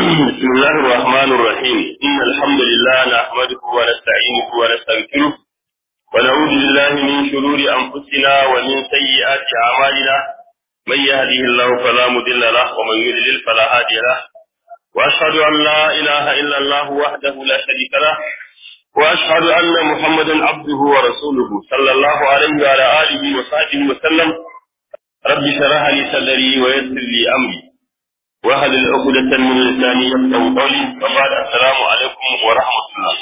بسم الله الرحمن الرحيم إن الحمد لله نحمده ونستعينه ونستغفره ونعوذ بالله من شرور أنفسنا ومن سيئات أعمالنا من يهده الله فلا مضل له ومن يضلل فلا هادي له وأشهد أن لا إله إلا الله وحده لا شريك له وأشهد أن محمدا عبده ورسوله صلى الله عليه وعلى آله وصحبه وسلم رب اشرح لي صدري ويسر لي أمري وهل عقدة من لساني يفقه قولي وبعد السلام عليكم ورحمة الله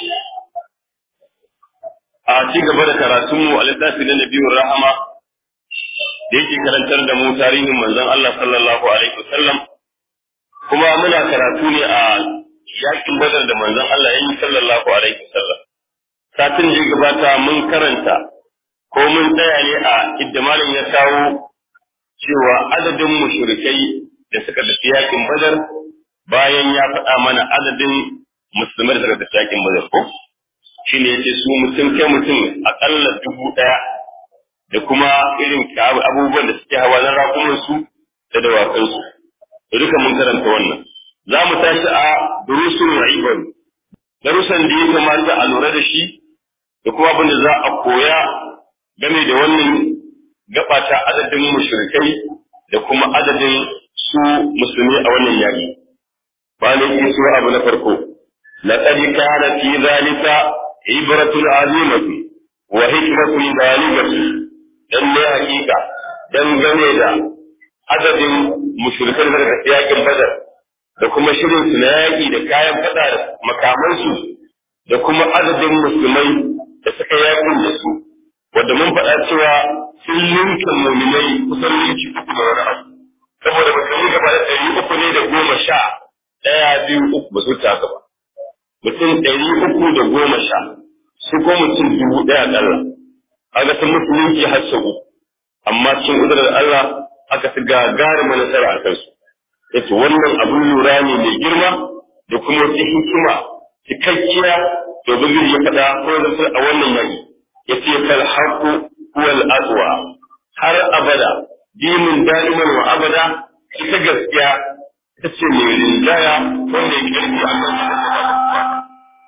a ci gaba da karatunmu a littafi na nabiyun rahama da yake karantar da mu tarihin manzon Allah sallallahu alaihi wasallam kuma muna karatu ne a yakin badar da manzon Allah ya yi sallallahu alaihi wasallam satin da ya gabata mun karanta ko mun tsaya ne a idda malam ya kawo cewa adadin mushrikai da suka tafi yakin badar bayan ya faɗa mana adadin musulmai da suka tafi yakin badar ko shi ne yace su mutum kai mutum akalla dubu ɗaya da kuma irin abubuwan da suke hawa na rakunan su da dawakan su da duka mun karanta wannan za mu tashi a durusun ra'ibar darussan da ya kamata a lura da shi da kuma abin da za a koya game da wannan gaba ta adadin mushrikai da kuma adadin su musulmi a wannan yaƙi. Bani ki su abu na farko, laqad kana fi zalika ibratun azimatu wa hikmatun baligatu dan ne hakika dan gane da adadin mushrikan da daga yaƙin Badar da kuma shirin su na yaƙi da kayan fada da makamansu da kuma adadin musulmai da suka yaƙin da su wanda mun faɗa cewa sun linka muminai kusan linki uku da wani abu saboda musulmi gaba da ɗari uku ne da goma sha ɗaya biyu uku ba su ta haka ba mutum ɗari uku da goma sha su ko mutum dubu ɗaya ƙalla kaga sun musulunci har sau uku amma cikin ƙudurar Allah aka fi gagarima nasara a kansu yace wannan abin lura ne mai girma da kuma wata hikima cikakkiya domin ya faɗa ko da a wannan yaƙi yace fal haqu huwal aqwa har abada dinin da'iman wa abada ita gaskiya ita ce mai rinjaya wanda ya kirki a kan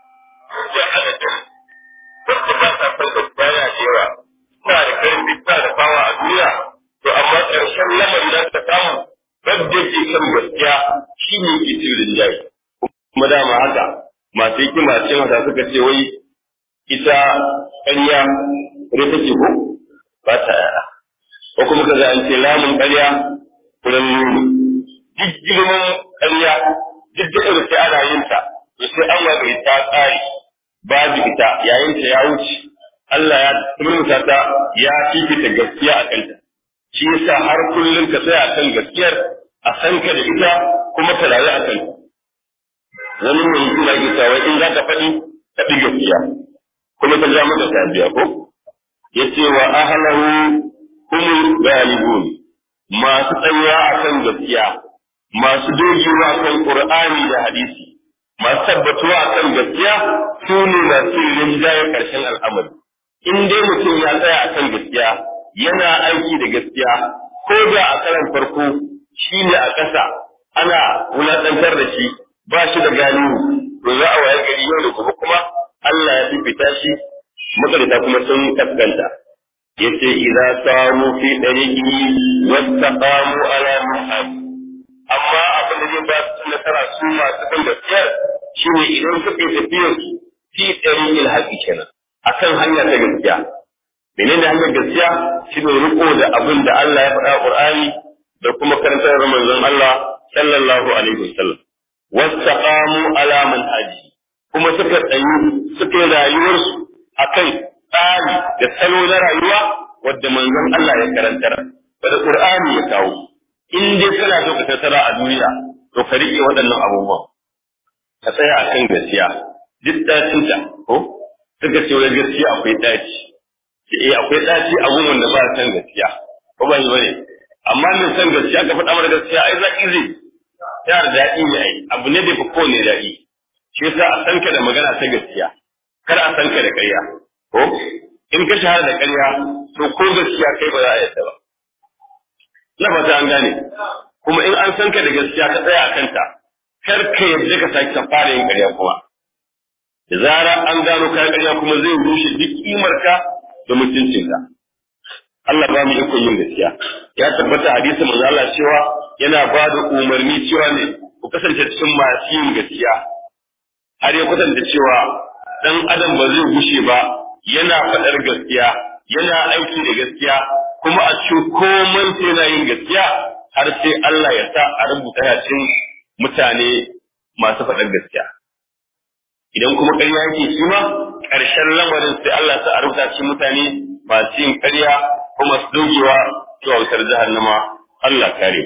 wanda ba ta san gaskiya ya cewa suna da karfi suna da fawa a duniya to amma ƙarshen lamarin da ta samu wanda ke kan gaskiya shi ne ke cin rinjaye kuma dama haka masu hikima ce mata suka ce wai ita ƙarya ita take ko ba ta yara ko kuma ka an ce lamun ƙarya kuran nuni duk girman ƙarya duk da irin sai ana yin ta to sai an waga ta tsari babu ita yayin ta ya wuce Allah ya turmuta ta ya fifita gaskiya a kanta shi yasa har kullum ka tsaya kan gaskiyar a san ka da ita kuma ka rayu a kanta wani mai hikima ke cewa in za ka faɗi ka ɗi gaskiya kuma ka ja maka tabiya ko yace wa ahlahu humul galibun masu tsayuwa akan gaskiya masu dogewa kan qur'ani da hadisi masu tabbatuwa akan gaskiya su ne masu rinjaye karshen al'amari in dai mutum ya tsaya akan gaskiya yana aiki da gaskiya ko da a karan farko shi ne a ƙasa ana wulaɗantar da shi ba shi da galihu to za a waye gari yau da gobe kuma Allah ya fifita shi makarita kuma sun kaskanta yace idza samu fi dariqi wattaqamu ala muhaj amma abin da zai ba su nasara su masu kan gaskiya shine idan suka yi tafiyar su fi dariqil haqi kenan akan hanya ta gaskiya menene hanyar gaskiya shine riko da abin da Allah ya faɗa Qur'ani da kuma karantar manzon Allah sallallahu alaihi wasallam wattaqamu ala manhaji kuma suka tsayi suka yi rayuwarsu akan tsari da salo na rayuwa wadda manzon Allah ya karantar da Qur'ani ya kawo in dai kana so ka tattara a duniya to ka rike waɗannan abubuwan ka tsaya akan gaskiya duk dacin ta ko suka ce wai gaskiya akwai daci eh akwai daci a gurin da ba san gaskiya ko ba yi bane amma min san gaskiya ka faɗa mana gaskiya ai zaki zai ya da daɗi ne ai abu ne da fa ko ne daɗi shi yasa a san ka da magana ta gaskiya kar a san ka da ƙarya ko in ka shahara da ƙarya to ko gaskiya kai ba za a yadda ba na fata an gane kuma in an san ka da gaskiya ka tsaya a kanta kar ka yadda ka sake ka fara yin ƙarya kuma da zara an gano kayan ƙarya kuma zai rushe duk kimarka da mutuncinka Allah ba mu ikon yin gaskiya ya tabbata hadisi manzo Allah cewa yana ba da umarni cewa ne ku kasance cikin masu yin gaskiya har ya kwatanta cewa dan adam ba zai gushe ba yana faɗar gaskiya yana aiki da gaskiya kuma a cikin komai sai yana yin gaskiya har sai Allah ya sa a rubuta yacin mutane masu faɗar gaskiya idan kuma ƙarya yake shi ma ƙarshen lamarin sai Allah ya sa a rubuta cikin mutane masu yin ƙarya kuma su dogewa zuwa wutar jahannama Allah kare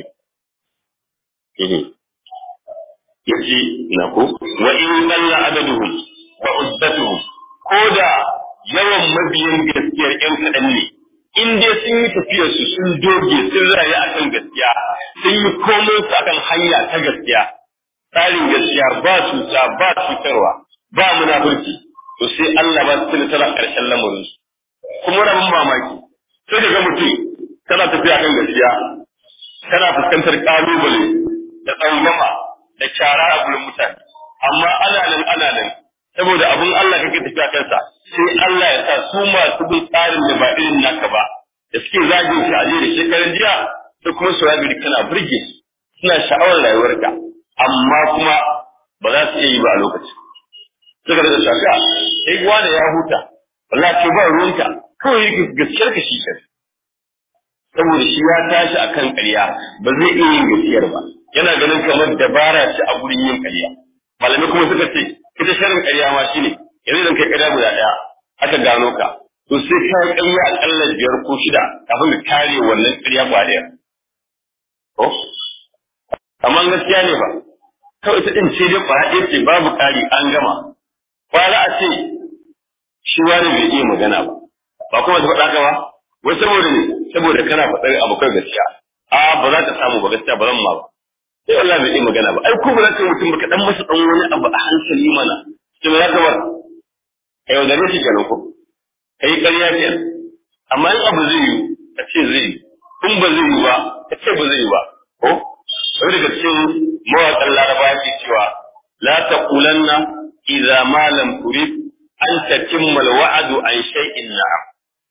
yace na ko wa in dalla adaduhum wa uddatuhum ko da yawan mabiyan gaskiyar ƴan kaɗan ne in dai sun yi tafiyar su sun doge sun rayu akan gaskiya sun yi komai su akan hanya ta gaskiya tsarin gaskiya ba cuta ba cutarwa ba munafurci to sai Allah ba su nasara ƙarshen lamarin su kuma rabin mamaki sai daga mutum kana tafiya kan gaskiya kana fuskantar kalubale da tsangwama da kyara a gurin mutane amma ana nan ana nan saboda abun Allah kake tafiya kansa sai Allah ya sa su masu bin tsarin da ba irin naka ba da suke zagin shi a da shekaran jiya sai kuma su rabi kana burge su suna sha'awar rayuwarka amma kuma ba za su iya yi ba a lokacin suka da shafi'a sai wanda ya huta wallahi ce ba ruwanka kawai yake gaskiyar ka shi kai saboda shi ya tashi akan ƙarya ba zai iya yin gaskiyar ba yana ganin kamar dabara ce a gurin yin ƙarya malamai kuma suka ce ita sharin ƙarya ma shine yanzu idan kai ƙarya guda ɗaya aka gano ka to sai ka yi ƙarya aƙalla biyar ko shida kafin ka kare wannan ƙarya ba ɗaya ko amma gaskiya ne ba kawai ita ɗin ce dai ƙwaya ɗaya ce babu ƙari an gama kwana a ce shi wani bai iya magana ba ba kuma ta faɗa ka ba wai saboda ne saboda kana faɗar abu kai gaskiya a ba za ka samu ba gaskiya ba zan ma ba sai Allah bai yi magana ba ai ko ba za ka mutum ba ka dan masa dan wani abu a hankali mana to ya ka bar kai da ne shi kenan ko kai ƙarya ce amma in abu zai yi ka ce zai yi in ba zai yi ba ka ce ba zai yi ba ko sai daga cikin mawaƙan laraba ke cewa la taqulanna idza ma lam turid an tatimma al-wa'du an shay'in na'am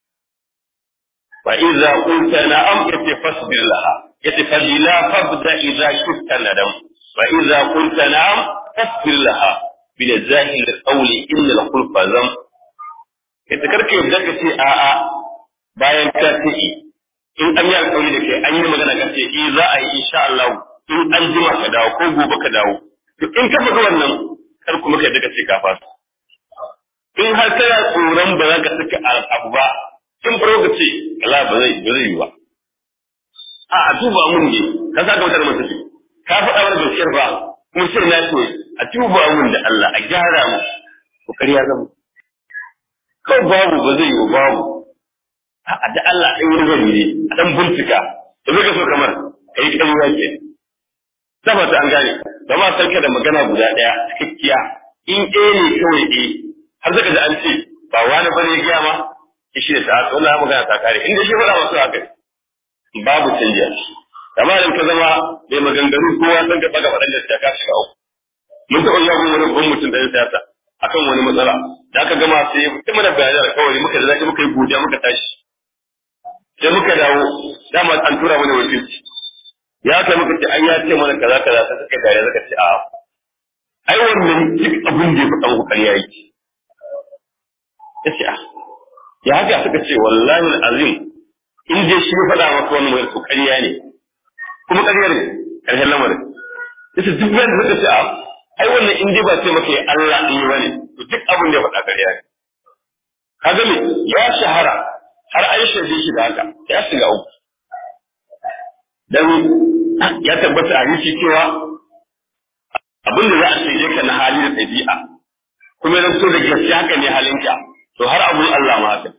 فإذا قلت نعم فاصبر لها فبلا فابدأ إذا شفت ندم فإذا قلت نعم فاصبر لها بلزاهل القول إن الخلف ذم ita karka yadda ka ce a'a bayan ka ce in an yi alƙawari da kai an yi magana ka ce eh za a yi insha Allah in an jima ka dawo ko gobe ka dawo to in ka faɗi wannan kar kuma ka yadda ka ce ka fasa in har kana tsoron ba za ka saka abu ba in faro ka ce Allah ba zai ba zai yi ba a a duba mun ne ka saka wutar masa ce ka faɗa mana gaskiyar ba kuma sai na ce a duba mun da Allah a gyara mu ko kariya zama kawai babu ba zai yi babu a da Allah ɗan wani gari ne a ɗan bincika da zai ka so kamar ka yi ƙarya ke tabbata an gane ba ma sarka da magana guda ɗaya cikakkiya in ɗaya ne kawai ɗaya har zaka ji an ce ba wani bane ya gaya ma shi da sa'a wannan magana ta kare inda shi faɗa masu haka babu canja amma idan ka zama mai maganganu kowa san ka baka faɗan gaskiya ka shiga uku mun taɓa yawo wani babban mutum ɗan siyasa akan wani matsala da aka gama sai mutum mana bayanan alƙawari muka da zaki muka yi godiya muka tashi sai muka dawo dama an tura mana wakilci ya kai muka ce an ya ce mana kaza kaza sai suka dare suka ce a'a ai wannan duk abin da ya faɗa muku ƙarya yake ya ce a ya haka suka ce wallahi azim in dai shi ya faɗa maka wani mai ƙarya ne kuma ƙarya ne ƙarshen lamarin yace duk wanda suka ce a ai wannan in dai ba ce maka ya Allah in yi bane to duk abin da ya faɗa ƙarya ne kaga me ya shahara har an shaide shi da haka ya shiga uku dan ya tabbata a yi cewa abin da za a shaide ka na hali da ɗabi'a kuma idan so da gaskiya haka ne halinka to har abun Allah ma haka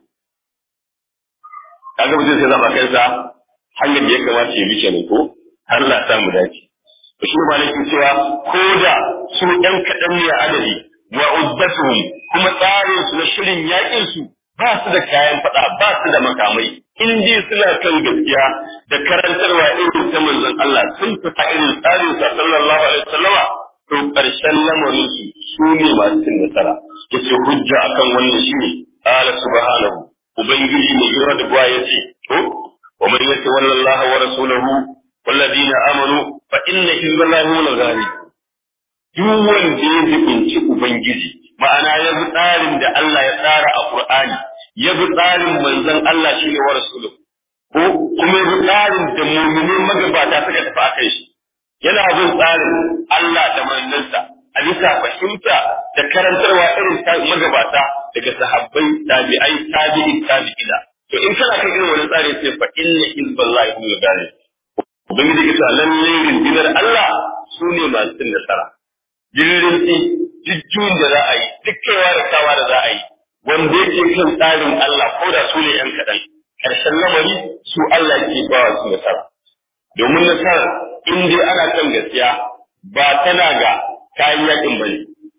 kaga mutum sai zaba kansa hanyar da ya kamata ya bi kenan ko Allah ta mu dace to shi ma nake cewa ko da su ɗan kaɗan ne adadi wa uddatuhum kuma tsarin su na shirin yakin su ba su da kayan faɗa ba su da makamai in dai suna kan gaskiya da karantarwa irin ta manzon Allah sun fita irin tsarin sa sallallahu alaihi wasallama to ƙarshen lamarin su su ne masu cin nasara yace hujja akan wannan shine qala subhanahu ubangiji ne yura da buwa yace to wa man yatawalla Allah wa rasulahu والذين آمنوا فإن حزب الله هم الغالبون duk wanda ya zubinci Ubangiji, ma'ana ya bi tsarin da Allah ya tsara a Ƙur'ani, ya bi tsarin manzon Allah shi ne wa Rasulu, ko kuma ya bi tsarin da mummunin magabata suka tafi a kai shi. Yana bin tsarin Allah da manzansa, a bisa fahimta da karantarwa irin magabata daga sahabbai, tabi'ai, tabi'in, tabi'ina. To in kana kan irin wani tsari sai fa inna hizballahi hum al-ghalib. Ubangiji ya ce lallai rundunar Allah su ne masu cin nasara. jirrinci jujjuyin da za a yi duk kaiwa da kawa da za a yi wanda yake kan tsarin Allah ko da su ne ‘yan kaɗan ƙarshen lamari su Allah ke ba wa su nasara domin nasara in dai ana kan gaskiya ba tana ga kayan yakin bane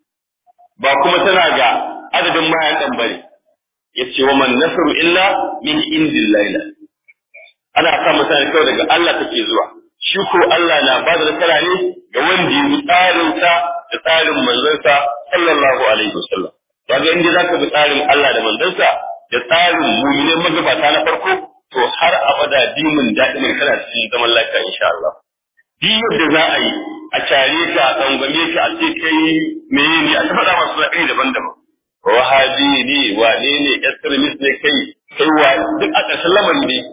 ba kuma tana ga adadin mayakan bane yace wa man nasru illa min indillahi ana sa mutane kawai daga Allah take zuwa shi ko Allah na ba da nasara ne ga wanda ya bi tsarinsa da tsarin manzansa sallallahu alaihi wasallam kaga inda zaka bi tsarin Allah da manzansa da tsarin mu'minin magabata na farko to har abada dimin da'imin kana cikin zaman lafiya insha Allah duk yadda za a yi a care ka a tsangwame ka a ce kai meye ne a ta faɗa masu zaɓi daban-daban wahabi ne wane ne extremist ne kai kai wa duk a ƙarshen lamari ne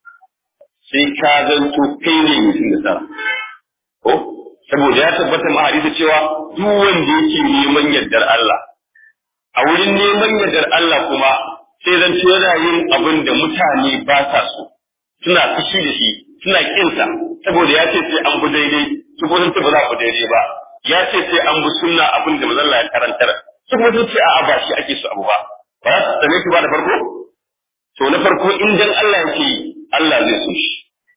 sai ka zanto kai ne mutum da tsara ko saboda ya tabbata ma hadisi cewa duk wanda yake neman yardar Allah a wurin neman yardar Allah kuma sai zan ce yana yin abin da mutane ba sa so suna fushi da shi suna kinsa saboda ya ce sai an bi daidai su ko sun ce ba za ku daidai ba ya ce sai an bi sunna abin da manzon Allah ya karantar su kuma sun ce a'a ba shi ake so abu ba ba za su tsane shi ba da farko to na farko in dan Allah yake Allah zai so shi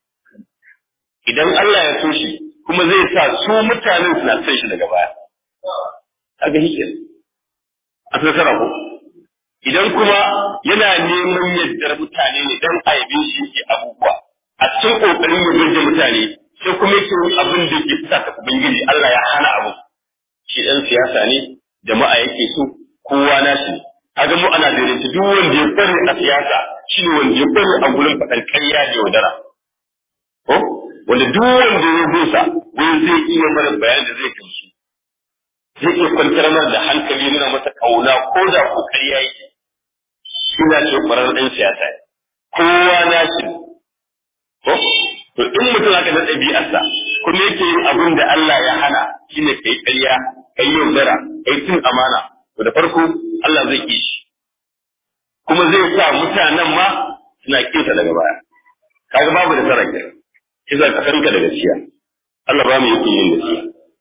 idan Allah ya so shi kuma zai sa su mutanen suna son shi daga baya kaga hikin a tsara ko idan kuma yana neman yaddar mutane ne dan aibe shi yake abubuwa a cikin kokarin ya burge mutane sai kuma yake abin da yake fita ta ubangiji Allah ya hana abu shi dan siyasa ne jama'a yake so kowa na shi kaga mu ana daidaita duk wanda ya kware a siyasa shine wanda ya kware a gurin faɗan ƙarya da yaudara ko wanda duk wanda ya busa wani zai iya mana bayan da zai gamsu zai iya kwantar mana da hankali nuna masa kauna ko da kokari ya yi ina ce kwarar ɗan siyasa kowa na shi ko to in mutum aka da ɗabi'arsa kuma yake yin abin da Allah ya hana shine kai ƙarya kai yaudara kai cin amana to da farko Allah zai ki shi kuma zai sa mutanen ma suna kinsa daga baya kaga babu da sarrafa kiza ka kanka da gaskiya Allah ba mu yake yin gaskiya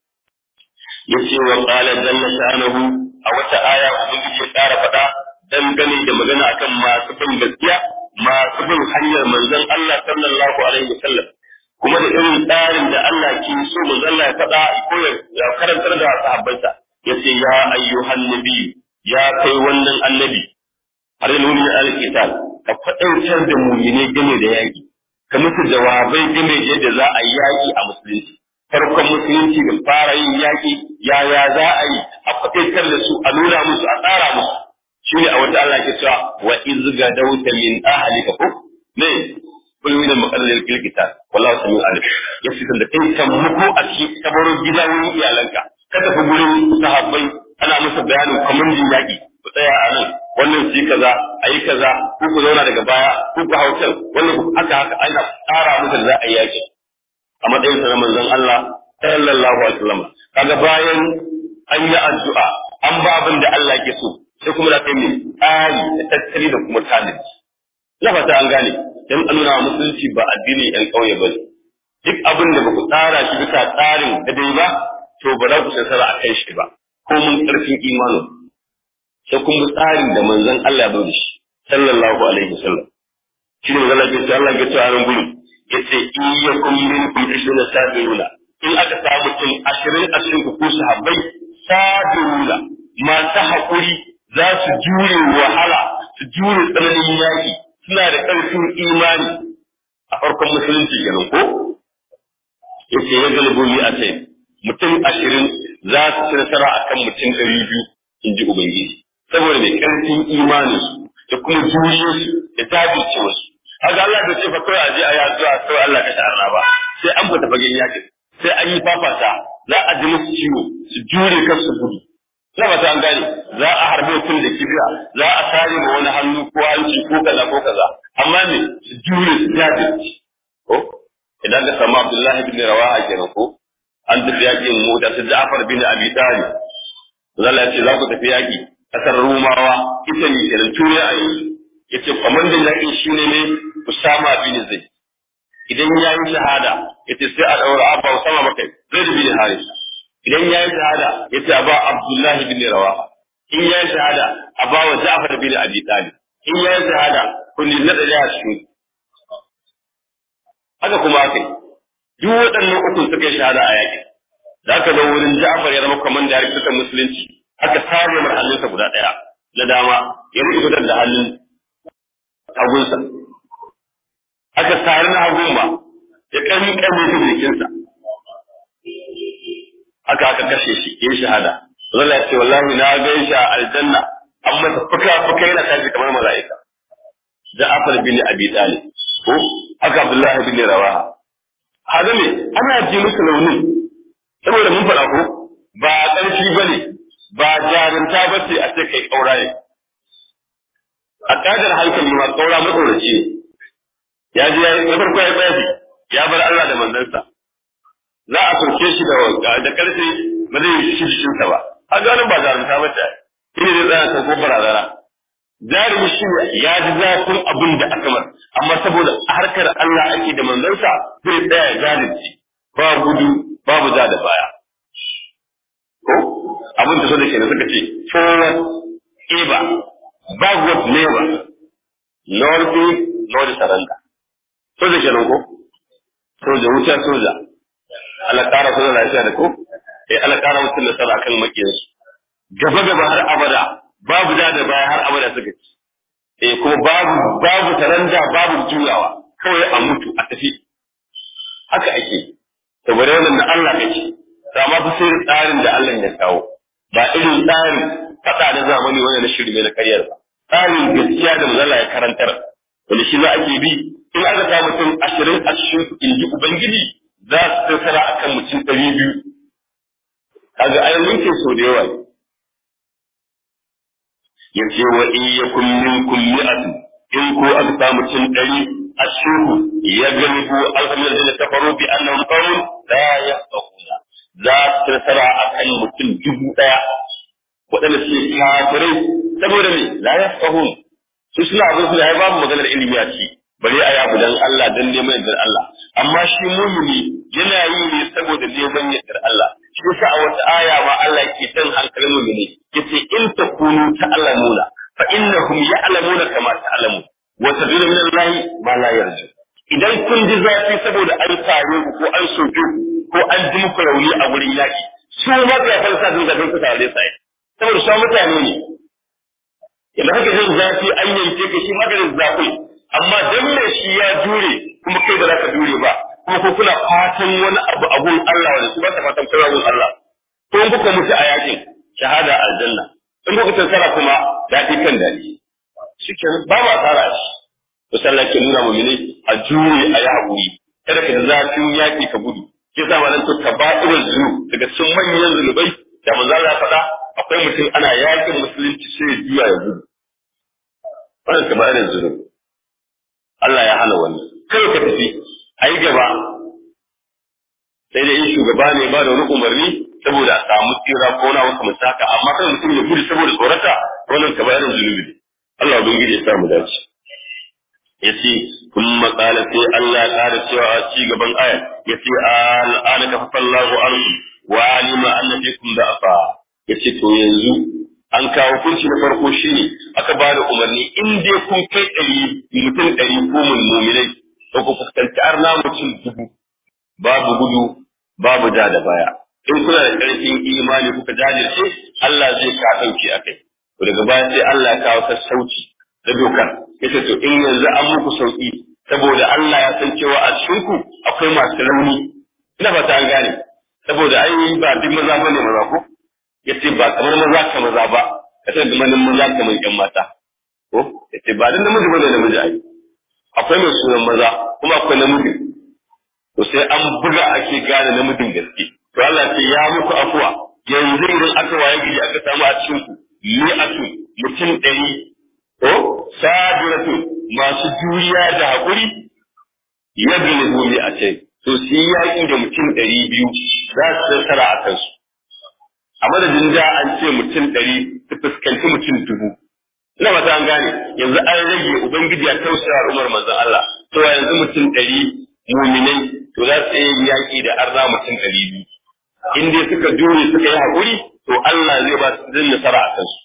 yace wa qala jalla sha'anahu a wata aya ubangiji ya ƙara faɗa dangane da magana akan masu bin gaskiya masu bin hanyar manzon Allah sallallahu alaihi wasallam kuma da irin tsarin da Allah ke so manzon Allah ya faɗa ko ya karantar da sahabbansa yace ya ayyuhan nabi ya kai wannan annabi har nuni al-qital ka faɗaitar da mu'mine game da yaƙi ka musu jawabai game da yadda za a yi yaƙi a musulunci farkon musulunci da fara yin yaƙi yaya za a yi a faɗaitar da su a nuna musu a tsara musu shi ne a wata Allah ke cewa wa izga dauta min ahlika ko ne kullu min maqallil kilkita wallahu samiu alim ya fitar da kai kan muku a cikin kabarin gidan iyalanka ka tafi gurin sahabbai ana musu bayanin kwamandin yaƙi ku tsaya a nan wannan su yi kaza a yi kaza ku ku zauna daga baya ku ku hautar wannan haka haka ana tsara musu da za a yi yaƙi a matsayin sa na manzon Allah sallallahu alaihi wasallam kaga bayan an yi addu'a an ba abin da Allah ke so sai kuma da kai mai tsari da tattali da kuma tanadi na fata an gane dan an nuna musulunci ba addini ɗan ƙauye ba duk abin da ba ku tsara shi bisa tsarin da dai ba to ba za ku nasara a kai shi ba ko mun ƙarfin imanin sai kun bi tsarin da manzon Allah ya zo da shi sallallahu alaihi wasallam shi ne magana ke Allah ya ce a nan gurin yace iyyakum minkum ishruna sabiruna in aka samu mutum ashirin a cikin ku sahabbai sabiruna masu haƙuri za su jure wahala su jure tsananin yaƙi suna da ƙarfin imani a farkon musulunci kenan ko yace ya galibu ni a sai mutum ashirin za su ci nasara akan mutum ɗari biyu in ji ubangiji saboda mai ƙarfin imaninsu da kuma juriyarsu da jajircewarsu haka Allah da ce fa kawai a je a yi addu'a kawai Allah ka ta'arna ba sai an fita fagen yakin sai an yi fafata za a ji musu ciwo su jure kan su gudu na ba an gane za a harbe mutum da kibiya za a sare ma wani hannu ko hanci ko kaza ko kaza amma ne su jure su jajirce ko idan ka samu Abdullahi bin Rawaha kenan ko an tafi yakin mota su Ja'far bin Abi Talib Allah ya ce za ku tafi yaki kasar Rumawa ita ne kenan ture a yanzu yace kwamandan yakin shine ne Usama bin Zaid idan ya yi shahada yace sai a daura Abba Usama makai Zaid bin Harisa idan ya yi shahada yace a ba Abdullahi bin Rawaha in ya yi shahada a ba wa Ja'far bin Abi Talib in ya yi shahada kun na da ya shi haka kuma kai duk waɗannan uku suka yi shahada a yakin da aka zo wurin Ja'far ya zama kwamanda ya rikita musulunci aka sare mar hannunsa guda ɗaya na dama ya rike da hannun hagunsa aka sare na hagun ba ya kami kame shi da jikinsa aka aka kashe shi ya shahada Allah ya ce wallahi na gan shi a aljanna an masa fuka fuka yana tashi kamar mala'ika Ja'far bin Abi Talib ko aka Abdullahi bin Rawaha haka ne ana ji musu launin saboda mun faɗa ko ba ƙarfi bane ba jarumta ba ce a ce kai ƙaura ne a ƙadar hankali ma ƙaura matsoraci ne ya ji ya yi farko ya tsafi ya bar Allah da manzansa za a sauke shi da da ƙarfi ba zai yi shi jikinsa ba a ganin ba jarumta ba ce shi ne zai tsaya ta ko barazana jarumi shi ne ya ji zafin abin da aka mar amma saboda harkar Allah ake da manzansa zai tsaya ya jajirce ba gudu babu ja da baya ko abin da so da kenan suka ce forward ever backward never north north surrender so da kenan ko soja wuta soja Allah kara soja lafiya da ko eh Allah kara mutum nasara kan makiyansu gaba gaba har abada babu da da baya har abada suka ci eh kuma babu babu taranda babu juyawa kawai a mutu a tafi haka ake saboda wannan da Allah kake amma fa sai tsarin da Allah ya kawo ba irin tsarin fada da zamani wanda na shirme na karyar ba tsarin gaskiya da mazalla ya karantar wanda shi za a ke bi in aka samu mutum ashirin a cikin inji ubangiji za su tattara akan mutum ɗari biyu kaga ai mulkin so da yawa ne yace wa in yakum minkum mi'atun in ko aka samu mutum ɗari a cikin ya gani ko alhamdulillah da kafaru bi annahum qawmun la yafqahuna za su tattara akan mutum dubu ɗaya waɗanda suke kafirai saboda me la yafqahun su suna abin su da ya babu maganar ilimi a ci bari a yabu dan Allah dan neman yardar Allah amma shi mumini yana yi ne saboda neman yardar Allah shi yasa a wata aya ma Allah yake jan hankalin mumini yace in takunu ta'lamuna fa innahum ya'lamuna kama ta'lamun wa tadullu min Allah ma la yarju idan kun ji zafi saboda an tare ku ko an soke ku ko an ji muku rauni a gurin yaki su ma ga falsa sun ga sun tare sai saboda su mutane ne idan haka jin zafi an yanke ka shi maganin zafi amma dan me shi ya jure kuma kai ba za ka jure ba kuma ko kuna fatan wani abu a gun Allah wanda su ba ta fatan kai gun Allah ko in kuka mutu a yakin shahada aljanna in kuka tsara kuma daɗi kan daɗi shikenan ba ma tsara shi to sallah ke nuna mu'mini a jure a yi haƙuri kada ka zafin yaƙi ka gudu ke sa ma nan to kaba'irul zunub daga cikin manyan zunubai da manzo Allah ya faɗa akwai mutum ana yakin musulunci sai ya juya ya gudu wannan kaba'irul zunub Allah ya hana wannan kai ka tafi ayi gaba sai dai in shugaba ne ba da wani umarni saboda a samu tsira ko na wasu mutaka amma kan mutum ya gudu saboda tsorata wannan kaba'irul zunubi ne Allah ubangiji ya sa mu dace yace kun maƙala sai Allah ya ƙara cewa a ci gaban ayar yace al'ana ka fallahu anhu wa alima anna fikum da'afa yace to yanzu an kawo kunci na farko shine aka ba da umarni in dai kun kai ɗari mutum ɗari ko mu'minai to ku fuskanci arna mutum dubu babu gudu babu ja da baya in kuna da ƙarfin imani kuka jajirce Allah zai ka ɗauki a kai daga baya sai Allah ya kawo sassauci da dokar yace to in yanzu an muku sauki saboda Allah ya san cewa a cikin ku akwai masu rauni ina fata an gane saboda ai ba duk maza bane maza ko yace ba kamar maza ka maza ba ka san da manin maza kamar yan mata ko yace ba dan namiji bane namiji ai akwai mai sunan maza kuma akwai namiji to sai an buga ake gane namijin gaske to Allah ce ya muku afuwa yanzu idan aka waye gari aka samu a cikin ku mi'atu mutum ɗari ko sabiratu masu juriya da haƙuri ya gina gobe a ce to su yi yaƙi da mutum ɗari biyu za su nasara a kansu a madadin da an ce mutum ɗari su fuskanci mutum dubu ina ba an gane yanzu an rage ubangiji ya tausaya umar manzon Allah to yanzu mutum ɗari muminai to za su yi yaƙi da arna mutum ɗari biyu in dai suka jure suka yi haƙuri to Allah zai ba su zai nasara a kansu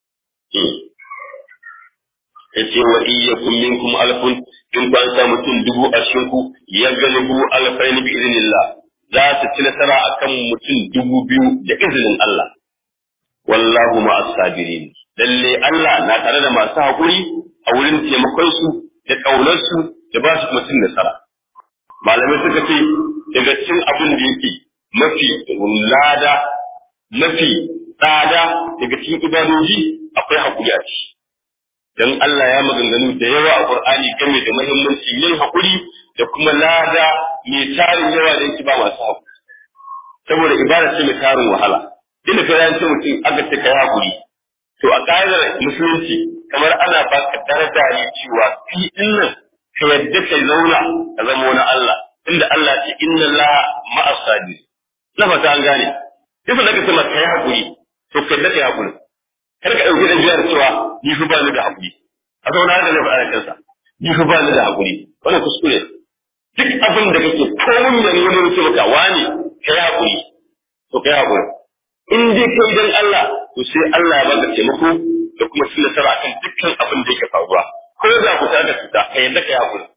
yace wa iyyakum minkum alfun in ku an sa mutum dubu a cikin ku ya galibu alfaini bi idnillah za su ci nasara akan mutum dubu biyu da izinin Allah wallahu ma as-sabirin lalle Allah na tare da masu haƙuri a wurin taimakon su da kaunar su da ba su mutum nasara malamai suka ce daga cikin abin da yake mafi lada mafi tsada daga cikin ibadoji akwai haƙuri a ciki dan Allah ya maganganu da yawa a Qur'ani game da muhimmanci yin haƙuri da kuma lada mai tarin yawa da yake ba masu haƙuri saboda ibada ce mai tarin wahala inda ka yanci mutum aka ce kai haƙuri to a ƙa'idar musulunci kamar ana baka daraja ne cewa fi dinnan ka yadda kai zauna ka zama wani Allah inda Allah ce inna Allah ma'as sabir na fata an gane duk da kace maka kai haƙuri to kai da kai haƙuri kar ka dauki da biyar cewa ni fa ba ni da haƙuri a zauna da lafi a kansa ni fa ba ni da haƙuri wannan kuskure duk abin da kake komun ya nuna mutum maka wani kai haƙuri to kai haƙuri in dai kai dan Allah to sai Allah ya baka taimako da kuma cin nasara akan dukkan abin da yake faruwa ko da ku ta da cuta kai yadda kai haƙuri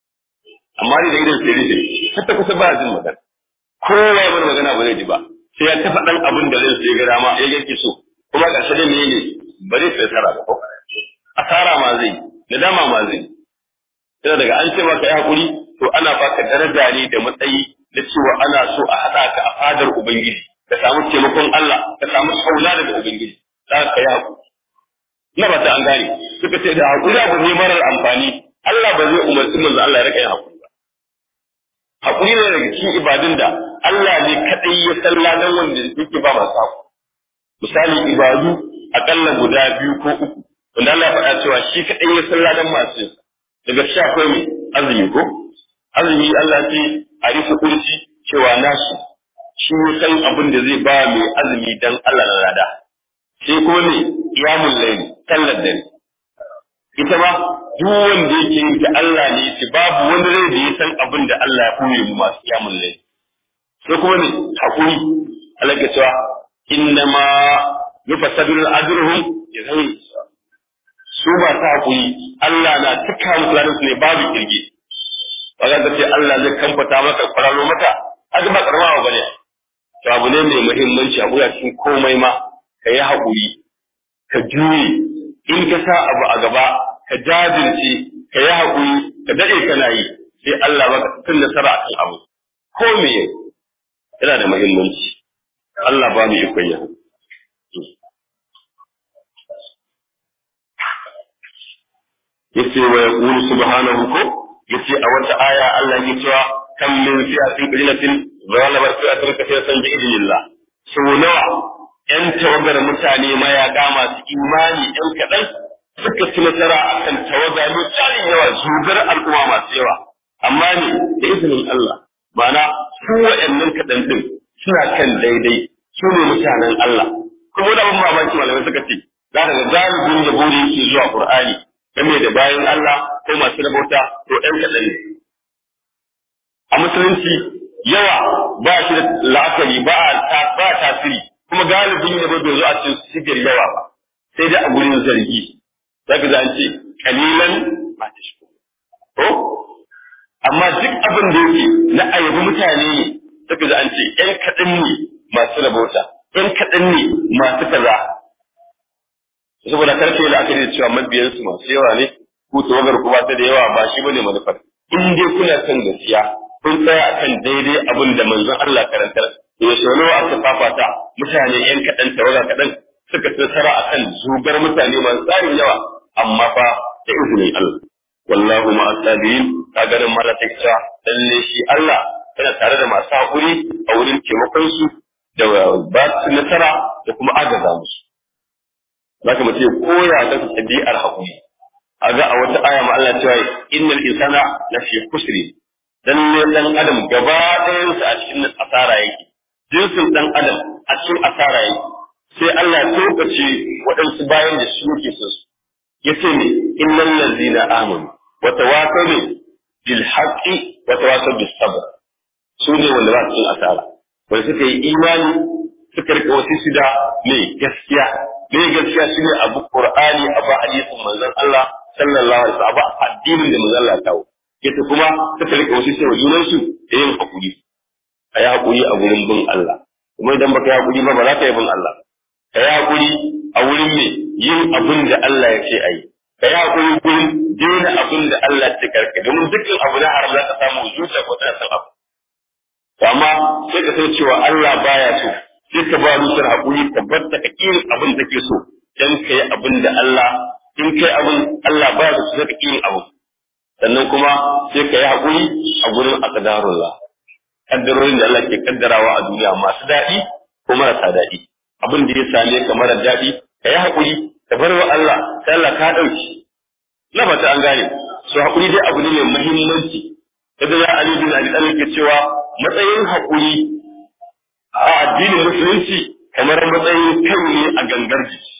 amma ni da irin sirri ne hatta kusa ba jin magana kowa ya bar magana ba zai ji ba sai ya tafa dan abin da zai sai ga dama ya yake so kuma ƙarshe da menene ba zai sai tara ba asara ma zai nadama ma zai sai daga an ce maka ya hakuri to ana baka daraja ne da matsayi da cewa ana so a haɗa ka a fadar ubangiji ka samu taimakon Allah ka samu saula daga ubangiji za ka yi hakuri na ba ta an gane suka ce da hakuri abu ne marar amfani Allah ba zai umarci manzo Allah ya rika yin hakuri ba hakuri ne daga cikin ibadun da Allah ne kadai ya salla nan wanda yake ba masu hakuri misali ibadu akalla guda biyu ko uku wanda Allah ya faɗa cewa shi kaɗai ya san ladan masu yin daga shi akwai mai azumi ko azumi Allah ce a rufe kurci cewa nasu shi ya san abin da zai ba mai azumi dan Allah na lada sai kuma ne qiyamul layl sallar dare ita ma duk wanda yake yin ta Allah ne ce babu wani rai da ya san abin da Allah ya koyi mu masu qiyamul layl sai kuma ne hakuri Allah ya cewa innama yufasadul ajruhum bi ghairi su ba ta hakuri Allah na cika musu ladan su ne babu kirge ba za ka ce Allah zai kamfata maka kwararo maka haka ba karama ba ne to abu ne mai muhimmanci a a cikin komai ma ka yi hakuri ka juye in ka sa abu a gaba ka jajirce ka yi hakuri ka dade kana yi sai Allah baka tun nasara akan abu ko me yana da muhimmanci Allah ba mu ikon yi yace wa yaqulu subhanahu ko yace a wata aya Allah ya cewa kam min fi'atin qalilatin ghalabat fi'atan kathiratan bi idnillah so nawa yan tawagar mutane mayaka masu imani yan kadan suka ci nasara akan tawaga mai tsarin yawa zugar al'umma masu yawa amma ne da izinin Allah ma'ana su wa'annan kadan din suna kan daidai su ne mutanen Allah kuma da ban mamaki malamai suka ce za ka ga galibin yabo da yake zuwa Qur'ani game da bayan Allah ko masu rabauta to ɗan kaɗan ne. A musulunci yawa ba shi da la'akari ba a ba tasiri kuma galibin yabo bai zo a cikin sigar yawa ba sai dai a gurin zargi. Za ka an ce kalilan ba ta shi. Ko? Amma duk abin da yake na ayyabi mutane ne za ka an ce ‘yan kaɗan ne masu rabauta, ‘yan kaɗan ne masu kaza, saboda karfe da aka da cewa mabiyansu masu yawa ne ku tawagar ku ba ta da yawa ba shi bane manufar in dai kuna kan gaskiya kun tsaya akan daidai abin da manzon Allah karantar to sau nawa aka fafata mutane yan kaɗan tawaga kaɗan suka ci nasara akan zugar mutane masu tsarin yawa amma fa da izinin Allah wallahu ma asabiin kaga nan mala tikta lalle shi Allah yana tare da masu hakuri a wurin taimakon su da ba su nasara da kuma agaza musu zaka mace koya ta tabi'ar hakuri aga a wata aya ma Allah cewa innal insana lafi kusri lalle dan adam gaba ɗayansa a cikin asara yake jinsin dan adam a cikin asara yake sai Allah ya tokace waɗansu bayan da shi yake so su yace ne innal ladzina amanu wa tawasaw bil haqqi wa tawasaw bis sabr su ne wanda za su yi asara wanda suka yi imani suka rika wasu da me gaskiya me gaskiya shi ne abu qur'ani abu hadisin manzon Allah sallallahu alaihi wasallam abu addinin da manzon Allah ya kawo yace kuma suka rika wasu sai junan su da yin hakuri ayi hakuri a gurin bin Allah kuma idan baka yi hakuri ba ba za ka yi bin Allah ka yi hakuri a wurin me yin abin da Allah ya ce ayi ka yi hakuri gurin daina abin da Allah ya ce karka domin dukkan abu na haram za ka samu zuciya ko tana san abu amma sai ka san cewa Allah baya so sai ka ba rusar hakuri ka bar ta kakin abin da ke so dan ka yi abin da Allah in kai abin Allah baya so sai ka kin abu sannan kuma sai ka yi hakuri a gurin aqdarullah kaddarorin da Allah ke kaddarawa a duniya masu daɗi ko marasa daɗi abin da ya same ka mara daɗi ka yi hakuri ka bar wa Allah sai Allah ka ɗauki na fata an gane so hakuri dai abu ne mai muhimmanci kaga ya Ali bin Abi Talib ke cewa matsayin hakuri a addinin musulunci kamar matsayin kai ne a gangar jiki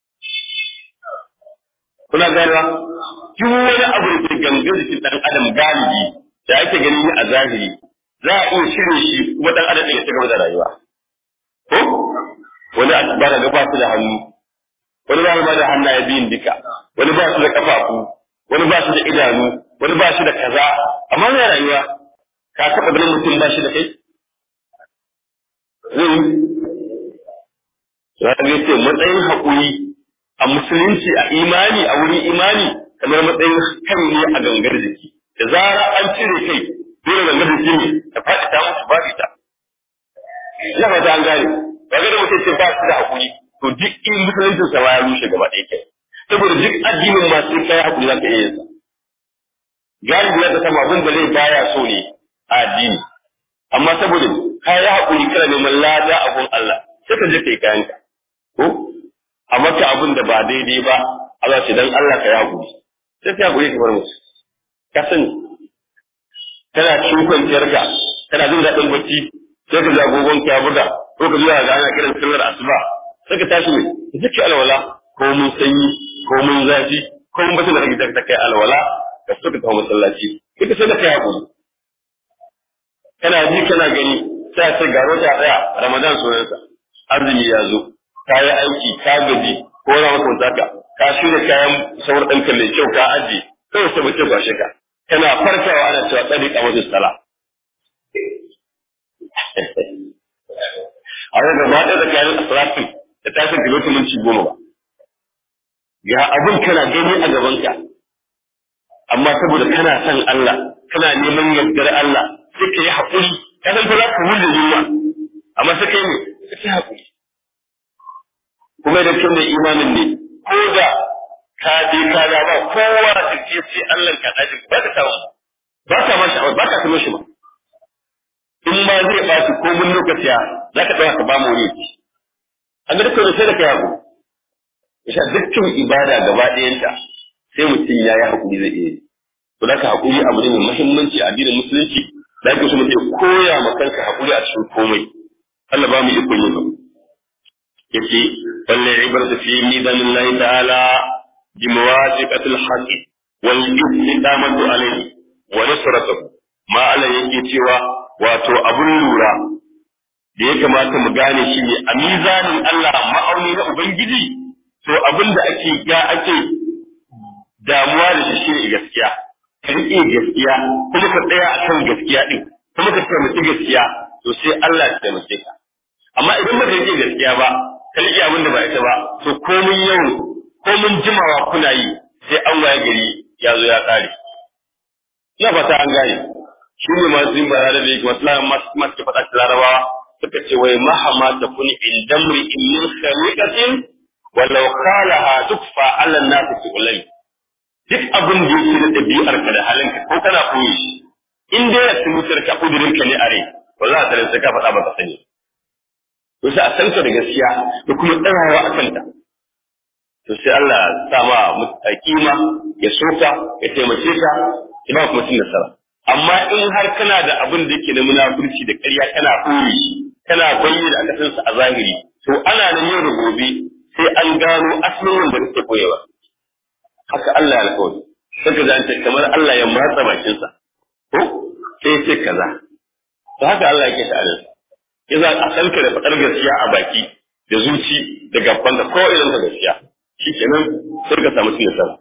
kuna ganewa duk wani abu da ke gangar jikin dan adam galibi da ake gani a zahiri za a iya shirye shi kuma dan adam ya ci gaba da rayuwa ko wani a ba da ba su da hannu wani ba da hannaye biyun duka wani ba su da kafafu wani ba su da idanu wani ba shi da kaza amma na rayuwa ka taɓa ganin mutum ba shi da kai zai ya ga ce matsayin haƙuri a musulunci a imani a wurin imani kamar matsayin kan ne a gangar jiki da zara an cire kai dole gangar jiki ne ta faɗi ta mutu ba ta ina fata an gane ba ga da mutum ce ba shi da haƙuri to duk in musuluncin sa ya rushe gaba ɗaya kai saboda duk addinin ma sai kai haƙuri za ka iya yin sa galibi ya sama abin da zai baya so ne a addini amma saboda ka yi haƙuri kana neman lada a gun Allah sai ka je ka yi kayanka ko a maka abin da ba daidai ba Allah ce dan Allah ka yi haƙuri sai ka haƙuri ka bar musu ka sani kana cikin kwanciyar ka kana jin daɗin bacci sai ka ji agogon ka ya buga ko ka zuwa ga ana kiran sallar asuba sai ka tashi mai ka saki alwala ko mun sanyi ko mun zafi ko mun bata da rage ta kai alwala ka suka tafi masallaci ita sai da kai hakuri kana ji kana gani sai sai ga wata daya ramadan sunansa azumi ya zo ka yi aiki ka gaji ko wani mutum zaka ka shirya kayan sauran ɗan kalle kyau ka aji kawai sai bace kwashe ka kana farkawa ana cewa tsari a wajen sala a yau gaba ɗaya da kayan asiratin da tashin kilomita minti goma ba ga abin kana gani a gabanka amma saboda kana son Allah kana neman yardar Allah sai ka yi haƙuri ka san fa za ka wuce yunwa amma sai kai ne sai ka haƙuri kuma idan kin da imanin ne ko da ka je ka ga ba kowa da ke sai Allah ka dace ba ka samu ba ka ma sha'awar ba ka tuno shi ba in ma zai ɓaci ko mun lokaci ya za ka ɗauka ka ba mu wuri an ga dukkan sai da kai haƙuri Isa dukkan ibada gaba ɗayanta sai mutum ya yi haƙuri zai iya yi. To da haƙuri abu ne mai muhimmanci a addinin musulunci da ake so mutum koya ma kanka haƙuri a cikin komai. Allah ba mu ikon yin haƙuri. Yace balle ibratu fi mizanin Allah ta'ala bi mawafiqatil haqqi wal istiqamatu alayhi wa nusratuhu. Ma Allah yake cewa wato abun lura da ya kamata mu gane shi ne a mizanin Allah ma'auni na Ubangiji to abin da ake ga ake damuwa da shi shine gaskiya ka riƙe gaskiya kuma ka tsaya a kan gaskiya ɗin kuma ka taimaki gaskiya to sai Allah ya taimake ka amma idan ba ka riƙe gaskiya ba ka riƙe abin da ba ita ba to komun yau komun jimawa kuna yi sai an waye gari ya zo ya ƙare ina fata an gane shi ne masu yin bara da yake masu masu ke faɗa larabawa suka ce wai mahama ta kuni in damri in min khaliqatin walau khalaha tukfa ala nas tu'lai duk abin da yake da dabi'ar ka da halinka ko kana koyi shi in dai ya tumutar ka kudirin ka ne are ba za ta sai ka faɗa ba ka sani to sai a san ka da gaskiya da kuma tsayawa a kanta to sai Allah ya sa ma kima ya soka ya taimake ka ya ba kuma cin nasara amma in har kana da abin da yake na munafurci da ƙarya kana koyi kana bayyana aka san sa a zahiri to ana nan yau da gobe sai an gano asalin wanda kake koyewa haka Allah ya alƙawari sai ka zanta kamar Allah ya matsa bakin sa ko sai sai kaza to haka Allah yake ta'ala iza a sanka da fadar gaskiya a baki da zuci da gaban da ko irin da gaskiya shikenan sai ka samu cin nasara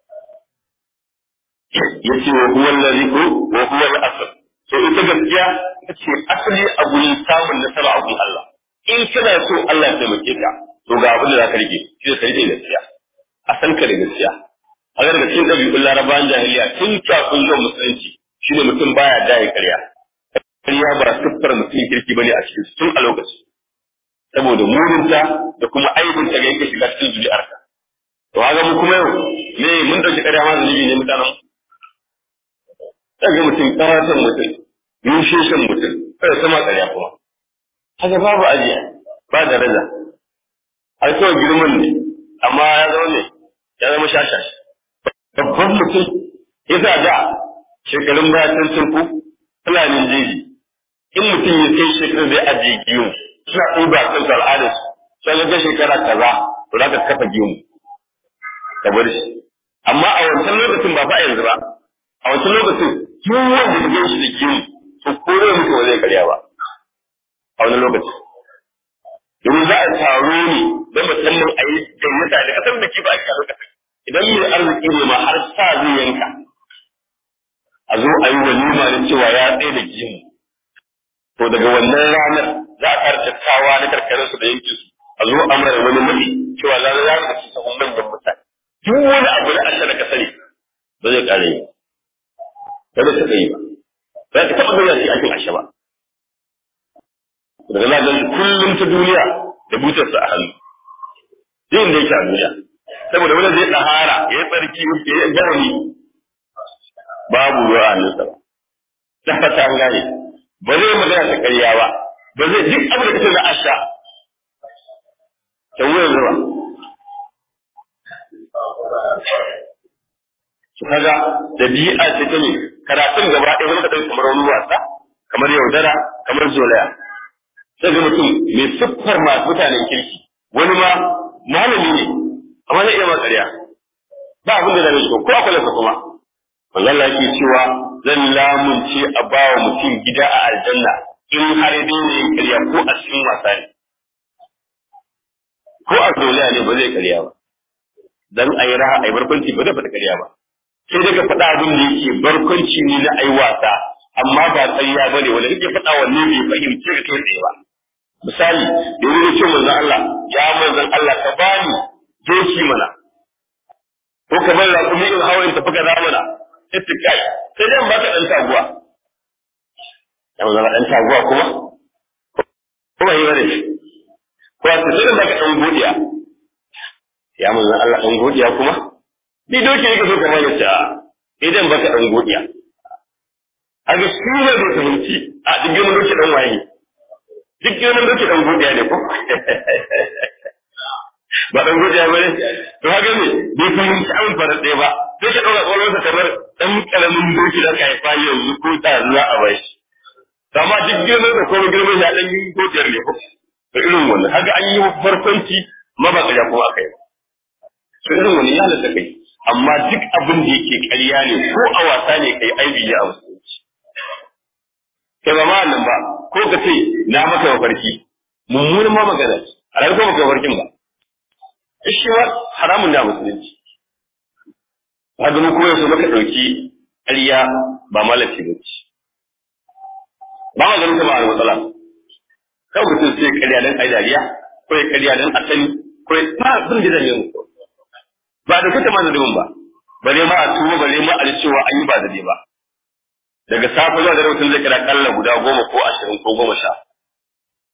yace wa huwa allazi wa huwa al-asl to ita gaskiya ita ce asali a gurin samun nasara a gurin Allah in kana so Allah ya taimake ka to ga abin da zaka rike shi da rike gaskiya a san ka da gaskiya a ga daga cikin ɗabi'un larabawan jahiliya tun kafin zuwa musulunci shine mutum baya da ya karya karya ba siffar mutum kirki bane a cikin tun a lokaci saboda murinta da kuma aibinta ga yake shiga cikin zuri'arka to haka mu kuma yau me mun dauki karya ma zunubi ne mutanen daga mutum karatan mutum yusheshen mutum kada sama ƙarya kuma haka babu ajiya ba da raja har kawai girman ne amma ya zama ne ya zama shashashi babban mutum yasa da shekarun baya can turku fulanin jeji in mutum ya kai shekarun zai ajiye giyu suna ɗuba kan al'adarsu sai ga shekara kaza to za ka kafa giyu ka bar shi amma a wancan lokacin ba fa yanzu ba a wancan lokacin duk wanda ya gan shi da giyu to ko zai mutu ba zai karya ba a wani lokaci domin za a taro ne don musamman a yi gayyata da kasar da ke ba a shi a lokacin idan mai arziki ne ma har sa zai yanka a zo a yi walima da cewa ya tsaye da giyu to daga wannan ranar za a ƙara tattawa na karkarar su da yankin su a zo a mara wani mutu cewa za a za su sahun manyan mutane duk wani abu da asha da kasari ba zai ƙara yi ba zai taɓa yi ba ba ka taɓa gani shi aikin asha ba daga za a kullum ta duniya da butarsa a hannu yin da yake a duniya saboda wani zai ɗahara ya yi tsarki ya yi garani babu ruwa a hannunsa ba ta fata an gane ba zai magana ta ƙarya ba ba zai duk abin da kace na asha ta wuyan zuwa su kaga dabi'a ce ta ne karatun gaba ɗaya zama ka kamar wani wasa kamar yaudara kamar zolaya sai ga mutum mai siffar masu mutanen kirki wani ma malami ne amma zai iya ma ƙarya ba abin da zai shi ko akwai lasa kuma Allah yake cewa zan lamunce a bawa mutum gida a aljanna in har dai ne ƙarya ko a cikin wasa ne ko a zolaya ne ba zai ƙarya ba dan ayi raha ayi barkwanci ba zai faɗa ƙarya ba sai daga faɗa abin da yake barkwanci ne na ayi wasa amma ba tsayya bane wanda kake faɗa wanne bai fahimci ka kai tsaye ba misali da wani ce manzon Allah ya manzon Allah ka bani doki mana ko ka bar raƙumi in hawa in tafi ka mana sai kai sai dai baka dan taguwa ya manzon dan taguwa kuma kuma yi bane ko a sai dai baka dan godiya ya manzon Allah dan godiya kuma ni doki yake so ka bani ta idan baka dan godiya a ga shi ne da fahimci a duk wani doki dan waye duk wani doki dan godiya ne ko ba dan godiya ba ne to haka ne bai fahimci an fara ɗaya ba sai ka ɗauka ƙwaƙwalwarsa kamar ɗan ƙaramin doki da ka haifa yanzu ko ta zuwa a bai shi amma duk girman da kuma girman ya ɗan yi godiyar ne ko to irin wannan haka an yi farkonci ma ba ƙarya kuma aka yi ba to irin wannan ya halatta kai amma duk abin da yake ƙarya ne ko a wasa ne kai aibi ne a musulunci kai ba ma nan ba ko ka ce na maka mafarki mummunan ma magana a ranar ko maka mafarkin ba shi ma haramun da musulunci haka mu kuma yanzu maka ɗauki ƙarya ba malafi ba ce ba ma ganin ta ba a matsala kawai mutum sai ƙarya don ai dariya ko ya ƙarya don a sani ko ya ta sun ji zane mu ba da kuta ma zalimin ba bare ma a tuwo bare ma a cewa an yi ba zade ba daga safe zuwa dare mutum zai kira kalla guda goma ko ashirin ko goma sha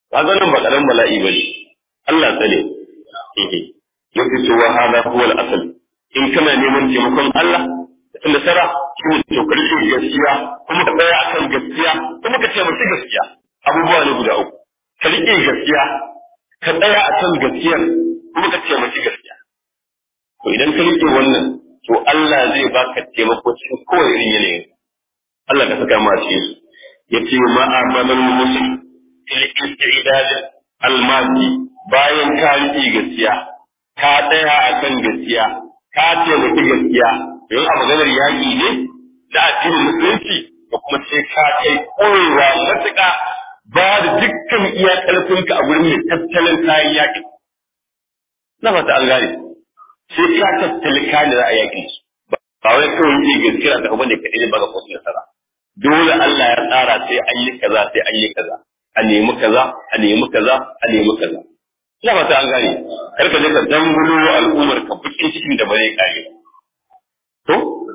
kaga nan ba karamin bala'i bane Allah tsare eh yace to wa hada huwa al-asl in kana neman taimakon Allah da nasara shi ne to karshe gaskiya kuma ka tsaya akan gaskiya kuma ka taimaki gaskiya abubuwa ne guda uku ka rike gaskiya ka tsaya akan gaskiyar kuma ka taimaki gaskiya to idan ka rike wannan to Allah zai baka taimako cikin kowane irin yanayin Allah ka saka ma cikin su yace ma amalul muslim fil istidad al-madi bayan ka rike gaskiya ka tsaya akan gaskiya ka taimaki gaskiya don a maganar yaƙi ne da addinin musulunci da kuma sai ka kai ƙorewa matuƙa ba da dukkan iya ƙarfinka a gurin mai tattalin kayan yaƙi na fata an gane sai ka tattali kayan da za a yaƙi ba wai kawai yi gaskiya da abin da kaɗai ne ba ga kwasu nasara dole Allah ya tsara sai an yi kaza sai an yi kaza a nemi kaza a nemi kaza a nemi kaza ina fata an gane kar ka je ka dangulo al'ummar ka bukin cikin da ba zai kare to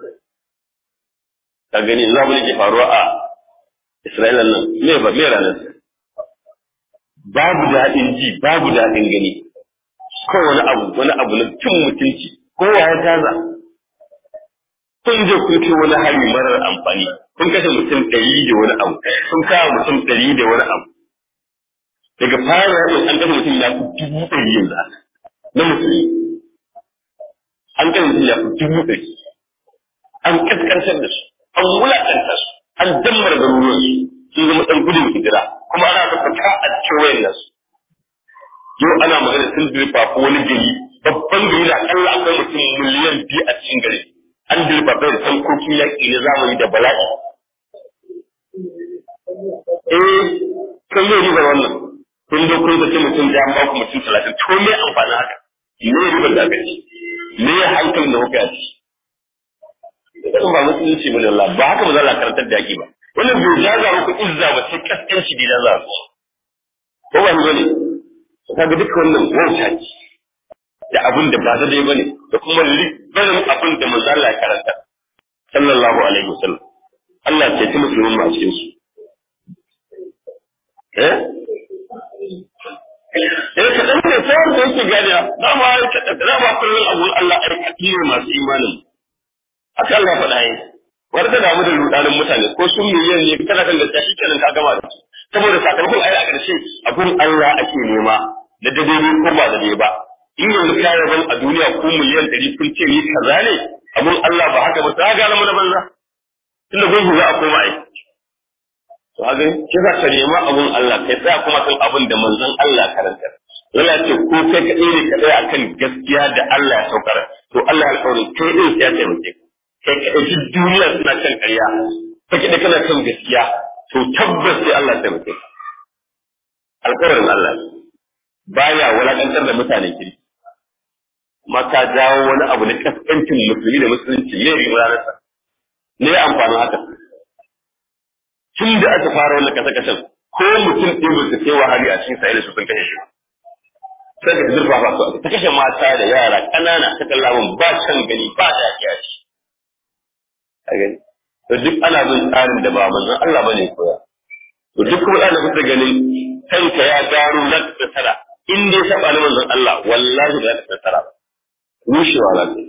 ka gani za mu ke faruwa a Isra'ila nan me ba me ranar babu daɗin ji babu daɗin gani ko wani abu wani abu na cin mutunci kowa ya gaza kun je kun ce wani hari marar amfani kun kashe mutum ɗari da wani abu kun kawo mutum ɗari da wani abu daga fara yakin an kashe mutum ya fi dubu ɗari yanzu na musulmi an kashe mutum ya fi dubu ɗari an kaskantar da su an wulaƙanta su an dammar garuruwan su sun zama ɗan gudun hijira kuma ana da fata a kewayen nasu yau ana magana sun dirfa ko wani gari babban gari da akalla akwai mutum miliyan biyu a cikin gari an dirfa da tankokin yaƙi na zamani da bala'i eh kan yi ribar wannan kun zo kun zace mutum da an ba ku mutum talatin to me amfani haka me ribar da aka ci me ya hankalin da kuka yi idan ba musulunci bane Allah ba haka ba za a karantar da yaki ba wannan bai jaza muku izza ba sai kaskanci da jaza ku ko ba ne kaga duka wannan wauta ce da abin da ba ta dai bane da kuma barin abin da manzo Allah ya karanta sallallahu alaihi wasallam Allah ce ta musulmin a cikin su eh eh ka dan ne sai wanda yake gani da ma da ma kullun abun Allah ai kadire masu imanin haka Allah faɗa yi war da damu da rudanin mutane ko sun miliyan ne kana kan da shi kenan ka gama da su saboda sakamakon ai a ƙarshe abun Allah ake nema da daidai ko ba da ba in yanzu ka yaban a duniya ko miliyan ɗari kun ce ni kaza ne abun Allah ba haka ba ta ga mu da banza tunda gungu za a koma ai to haka ki za ka nema abun Allah kai tsaya kuma kan abun da manzon Allah karanta yana ce ko kai kaɗai ne ka tsaya akan gaskiya da Allah ya saukar to Allah ya alƙawari kai din sai ya taimake ka kai kaɗai duk duniya suna kan ƙarya kai kaɗai kana kan gaskiya to tabbas sai Allah ya taimake ka alƙawarin Allah baya wulaƙantar da mutane kiri amma ka jawo wani abu na kaskancin musulmi da musulunci ne riba ranarsa ne amfanin haka tun da aka fara wannan kasa-kasan ko mutum ɗin ba su kai wahali a cikin sa'ila su sun kashe shi sai ka zurfa ba su ta kashe mata da yara ƙanana ta kallamin ba can gani ba da ya ci a gani to duk ana bin tsarin da ba manzon Allah bane koya to duk kuma da kuka ganin kanka ya gano za ka tsara in dai saba na manzon Allah wallahi ba za ka tsara ba rushewa za ka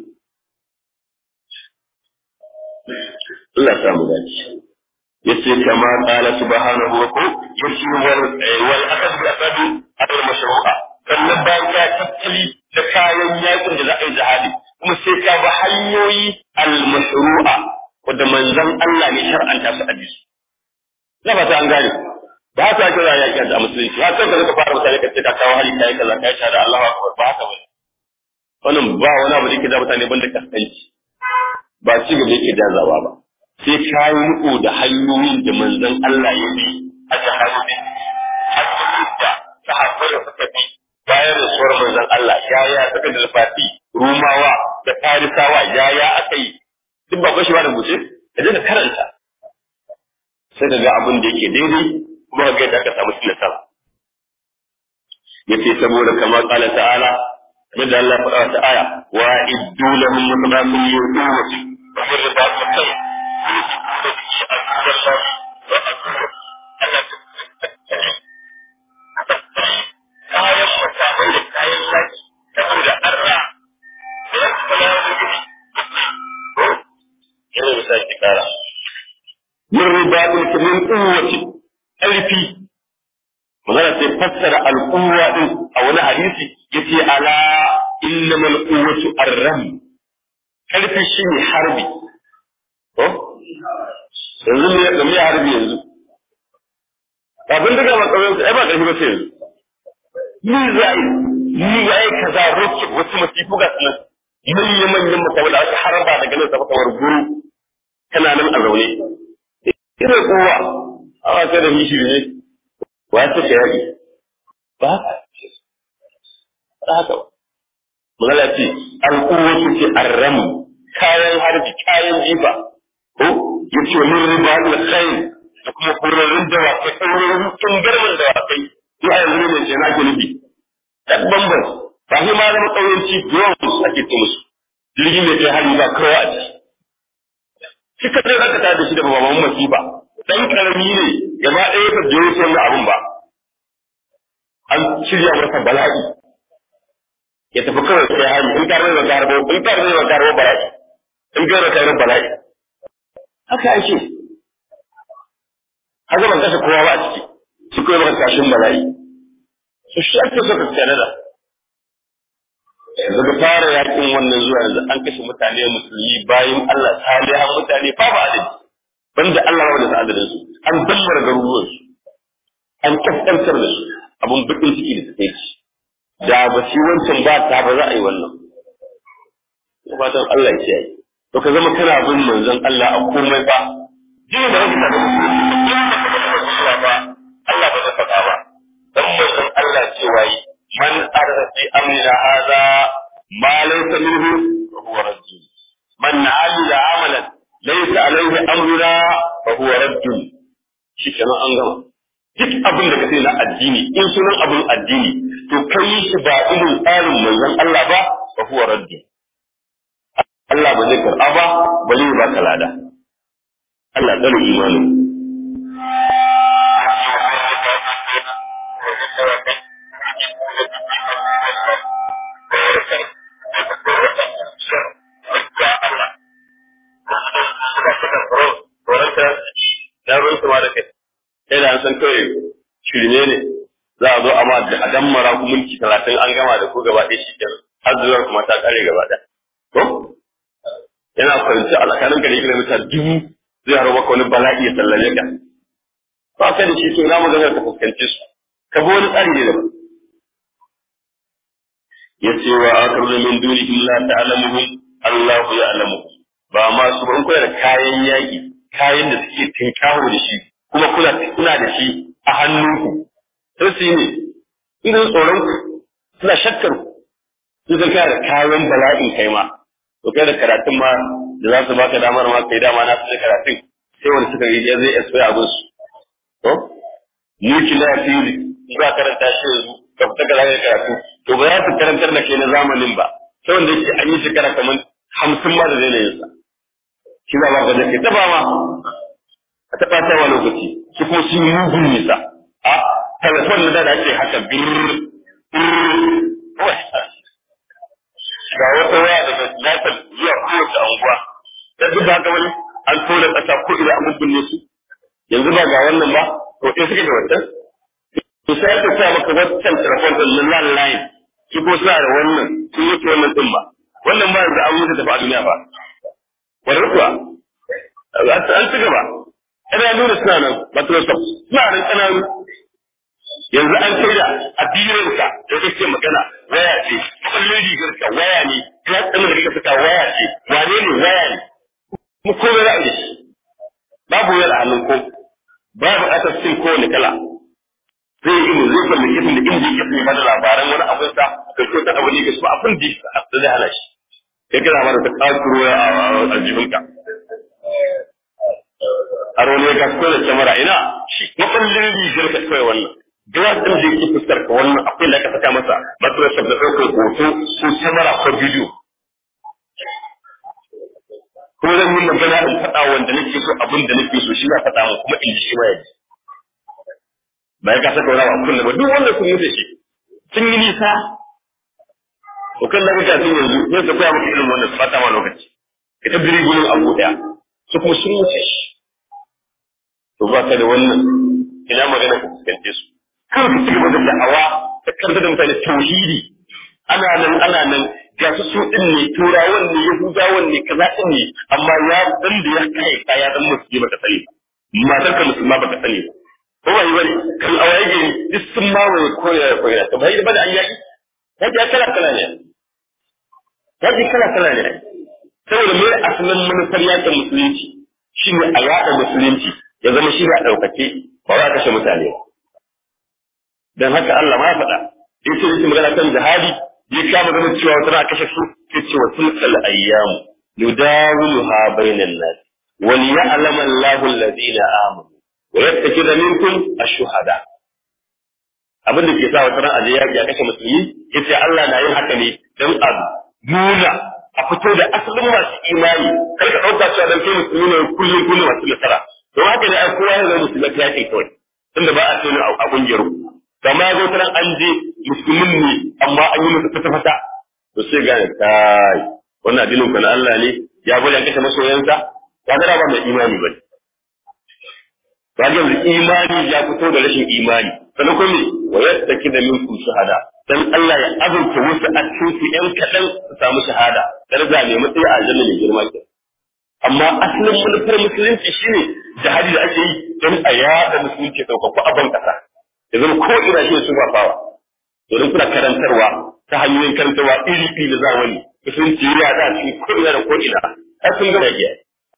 Allah ya samu dace yace kama qala subhanahu wa ta'ala yace wal wal akad bi akad al mashru'a sannan bayan ka tattali da kayan yakin da za a yi jihadi kuma sai ka bi hanyoyi al mashru'a wanda manzon Allah ne shar'anta su a bisu na ba ta an gane ba ta kira yaki a musulunci ba sai ka zaka fara mutane ka ce ka kawo hali kai kaza kai shahada Allahu akbar ba haka bane wannan ba wani abu da yake da mutane banda kaskanci ba ci gaba yake jazawa ba sai ka yi riko da hanyoyin da manzon Allah ya bi a jihadin hanyoyin da sahabbai da suka bi bayan rasuwar manzon Allah yaya suka da fati rumawa da farisawa yaya aka yi duk ba bashi ba da buce ka je ka karanta sai ka ga abin da yake daidai kuma ka ga yadda aka samu shi nasara yace saboda kamar qala ta'ala yadda Allah faɗa ta aya wa iddu lahum mutaqasim yu'tu wa fi ribat kai ce min quwwati ƙarfi magana sai fassara al'uwa din a wani hadisi yace ala innamal quwwatu ar-ram ƙarfi shine harbi ko yanzu ne da me harbi yanzu abin da ga makawai ai ba ƙarfi ba sai yanzu ni zai ni yayi kaza roki wasu masifu ga sunan manyan manyan mutane da aka harba daga nan sama kamar guru kana nan a zaune ina kowa awa sai da mishi ne wa ta ce yaƙi ba haka ba magana ce al'uwatu ce arramu kayan harbi kayan jifa ko ya ce min riba da kai da kuma kurarrun dawakai kurarrun tungarman dawakai ya yanzu ne mai ce na gulubi ɗan bambam ba shi ma zama ƙauyenci drones ake ce musu jirgin mai kai hari ba kowa a ciki shi ka zai zaka da shi da bababan masifa dan karami ne gaba ɗaya ka je wuce wannan abun ba an shirya masa bala'i ya tafi kawai sai hari in ka rage garbo in ka rage garbo bala'i in ka rage garbo bala'i haka ake haka ban kashe kowa ba a ciki shi kawai maka kashin bala'i su shi ake so ka tsare da yanzu da fara yakin wannan zuwa yanzu an kashe mutane musulmi bayan Allah salihan mutane babu adadi banda Allah wanda ta adadin su an dammar garuruwan su an kaskantar da su abun bakin ciki da suke ci da ba shi wancan ba ta ba za a yi wannan fatan Allah ya kiyaye to ka zama kana bin manzon Allah a komai ba jini da kake da ba Allah ba zai faɗa ba dan manzon Allah cewa yi man arda fi amrina hadha ma laysa minhu fa huwa radd man amila amalan laysa alayhi amruna fa huwa radd shi kenan an gama duk abin da kace na addini in sunan abin addini to kai shi ba irin tsarin manzon Allah ba fa huwa radd Allah ba zai karɓa ba ba zai ba ka lada Allah tsare imanin na ruwan su ma da kai sai da an san kawai shirme ne za a zo a ma a dammara ku mulki talatin an gama da ku gaba ɗaya shi kenan har zuwar kuma ta kare gaba ɗaya to yana kwanci a tsakanin ka da kilomita dubu zai haro maka wani bala'i ya sallame ka ba kai da shi to na magana ka fuskanci su ka bi wani tsari ne daban yace wa akarzu min dunihim la ta'lamuhum Allahu ya'lamuhum ba ma su ban kula da kayan yaƙi kayan da suke tinkaho da shi kuma kula kuna da shi a hannunku sai su yi ne irin tsoron ku suna shakkar ku su san kana da kayan bala'in kai ma to kai da karatun ma da za su baka damar ma kai dama na su da karatun sai wani suka yi zai espai abin su to nuclear theory za karanta shi yanzu ka fita ka zaka karatu to ba za su karantar da kai na zamanin ba sai wanda yake an yi shekara kamar hamsin ma da zai yin sa shi za ba ka zai ta ba ma a taɓa ta wa lokaci shi kuma sun yi mugun nisa a telefon na da ake haka birr ga wata waya daga nasar zuwa kowace anguwa da duk haka wani an tona ƙasa ko ina an mubbinne su yanzu ba ga wannan ba to ɗaya suke da wancan to sai aka sa maka wancan telefon ɗin na landline shi ko suna da wannan sun yi wannan ɗin ba wannan ba yanzu an wuce tafi a duniya ba wani kuwa an ci gaba ana nuna suna nan Microsoft suna nan ƙananu yanzu an kai da addininka da kake magana waya ce kullun rigar ka waya ne ya tsamin da kake fita waya ce wane ne waya ne mu komai za a yi babu wayar a hannun ko babu ƙasar sin kowane kala zai yi zai kwalli kitin da inda yake sai mana labaran wani abin sa ka ce ta abu ne ga su abin da zai hana shi ya kira mana ta kakuro a aljihunka har wani ya kasko da kyamara ina shi makwallin rigar ka kawai wannan glass din da yake fuskar ka wannan akwai da ka saka masa Microsoft da ɗaukar hoto ko kyamara ko bidiyo kuma zan yi magana in faɗa wanda nake so abin da nake so shi na faɗa mu kuma in ji shi ma yaji bayan ka saka wani abu kullum ba duk wanda sun mutu shi sun yi nisa to kan da kake sun yanzu zai ka koya maka irin wannan su fata ma lokaci ita biri gurin abu daya su kuma sun wuce shi to ba ka da wannan ina magana ka fuskance su kar ka ci gaba da da'awa ta karanta da mutane tauhidi ana nan ana nan ga su su din ne turawan ne yahudawan ne kaza din ne amma ya dan da ya kai kaya dan musulmi baka sani matar ka musulma baka sani ko ba yi bane kan awaye gari duk sun mawaye koyar koyar to bai da bada an yaki yaki kala kala ne yaki kala kala ne saboda mai asalin manufar yakin musulunci shine a yaɗa musulunci ya zama shi a ɗaukake ba za kashe mutane ba dan haka Allah ma ya faɗa in ce yake magana kan jihadi ya kama ganin cewa wata na kashe su ke cewa tilkal ayyam yudawiluha bainan nas wa liya'lama Allahu alladhina amanu wa yattakida minkum ash-shuhada abin da ke sa wata ran aje yaki a kashe musulmi yace Allah na yin haka ne dan a nuna a fito da asalin masu imani kar ka dauka cewa dan kai musulmi ne kullum kullum masu nasara to haka ne ai kowa ya zama musulmi ya ce kawai tunda ba a tona a kungiyar ku kama ya zo ta an je musulmin ne amma an yi masa fata fata to sai ga kai wannan addinin ku na Allah ne ya bari an kashe masoyansa ya ga ba mai imani ba ba yanzu imani ya fito da rashin imani sannan kuma me wa yattaki da minkum shahada dan Allah ya azurta wasu a cikin su yan kadan su samu shahada daraja mai matsayi a aljanna mai girma ke amma asalin manufar musulunci shine jihadi da ake yi don a yada musulunci ɗaukaku a ban kasa ya zama ko ina shi su fafawa domin kuna karantarwa ta hanyoyin karantarwa iri iri da zamani musulunci ya da cikin ko ina da ko ina ai sun gama yaƙi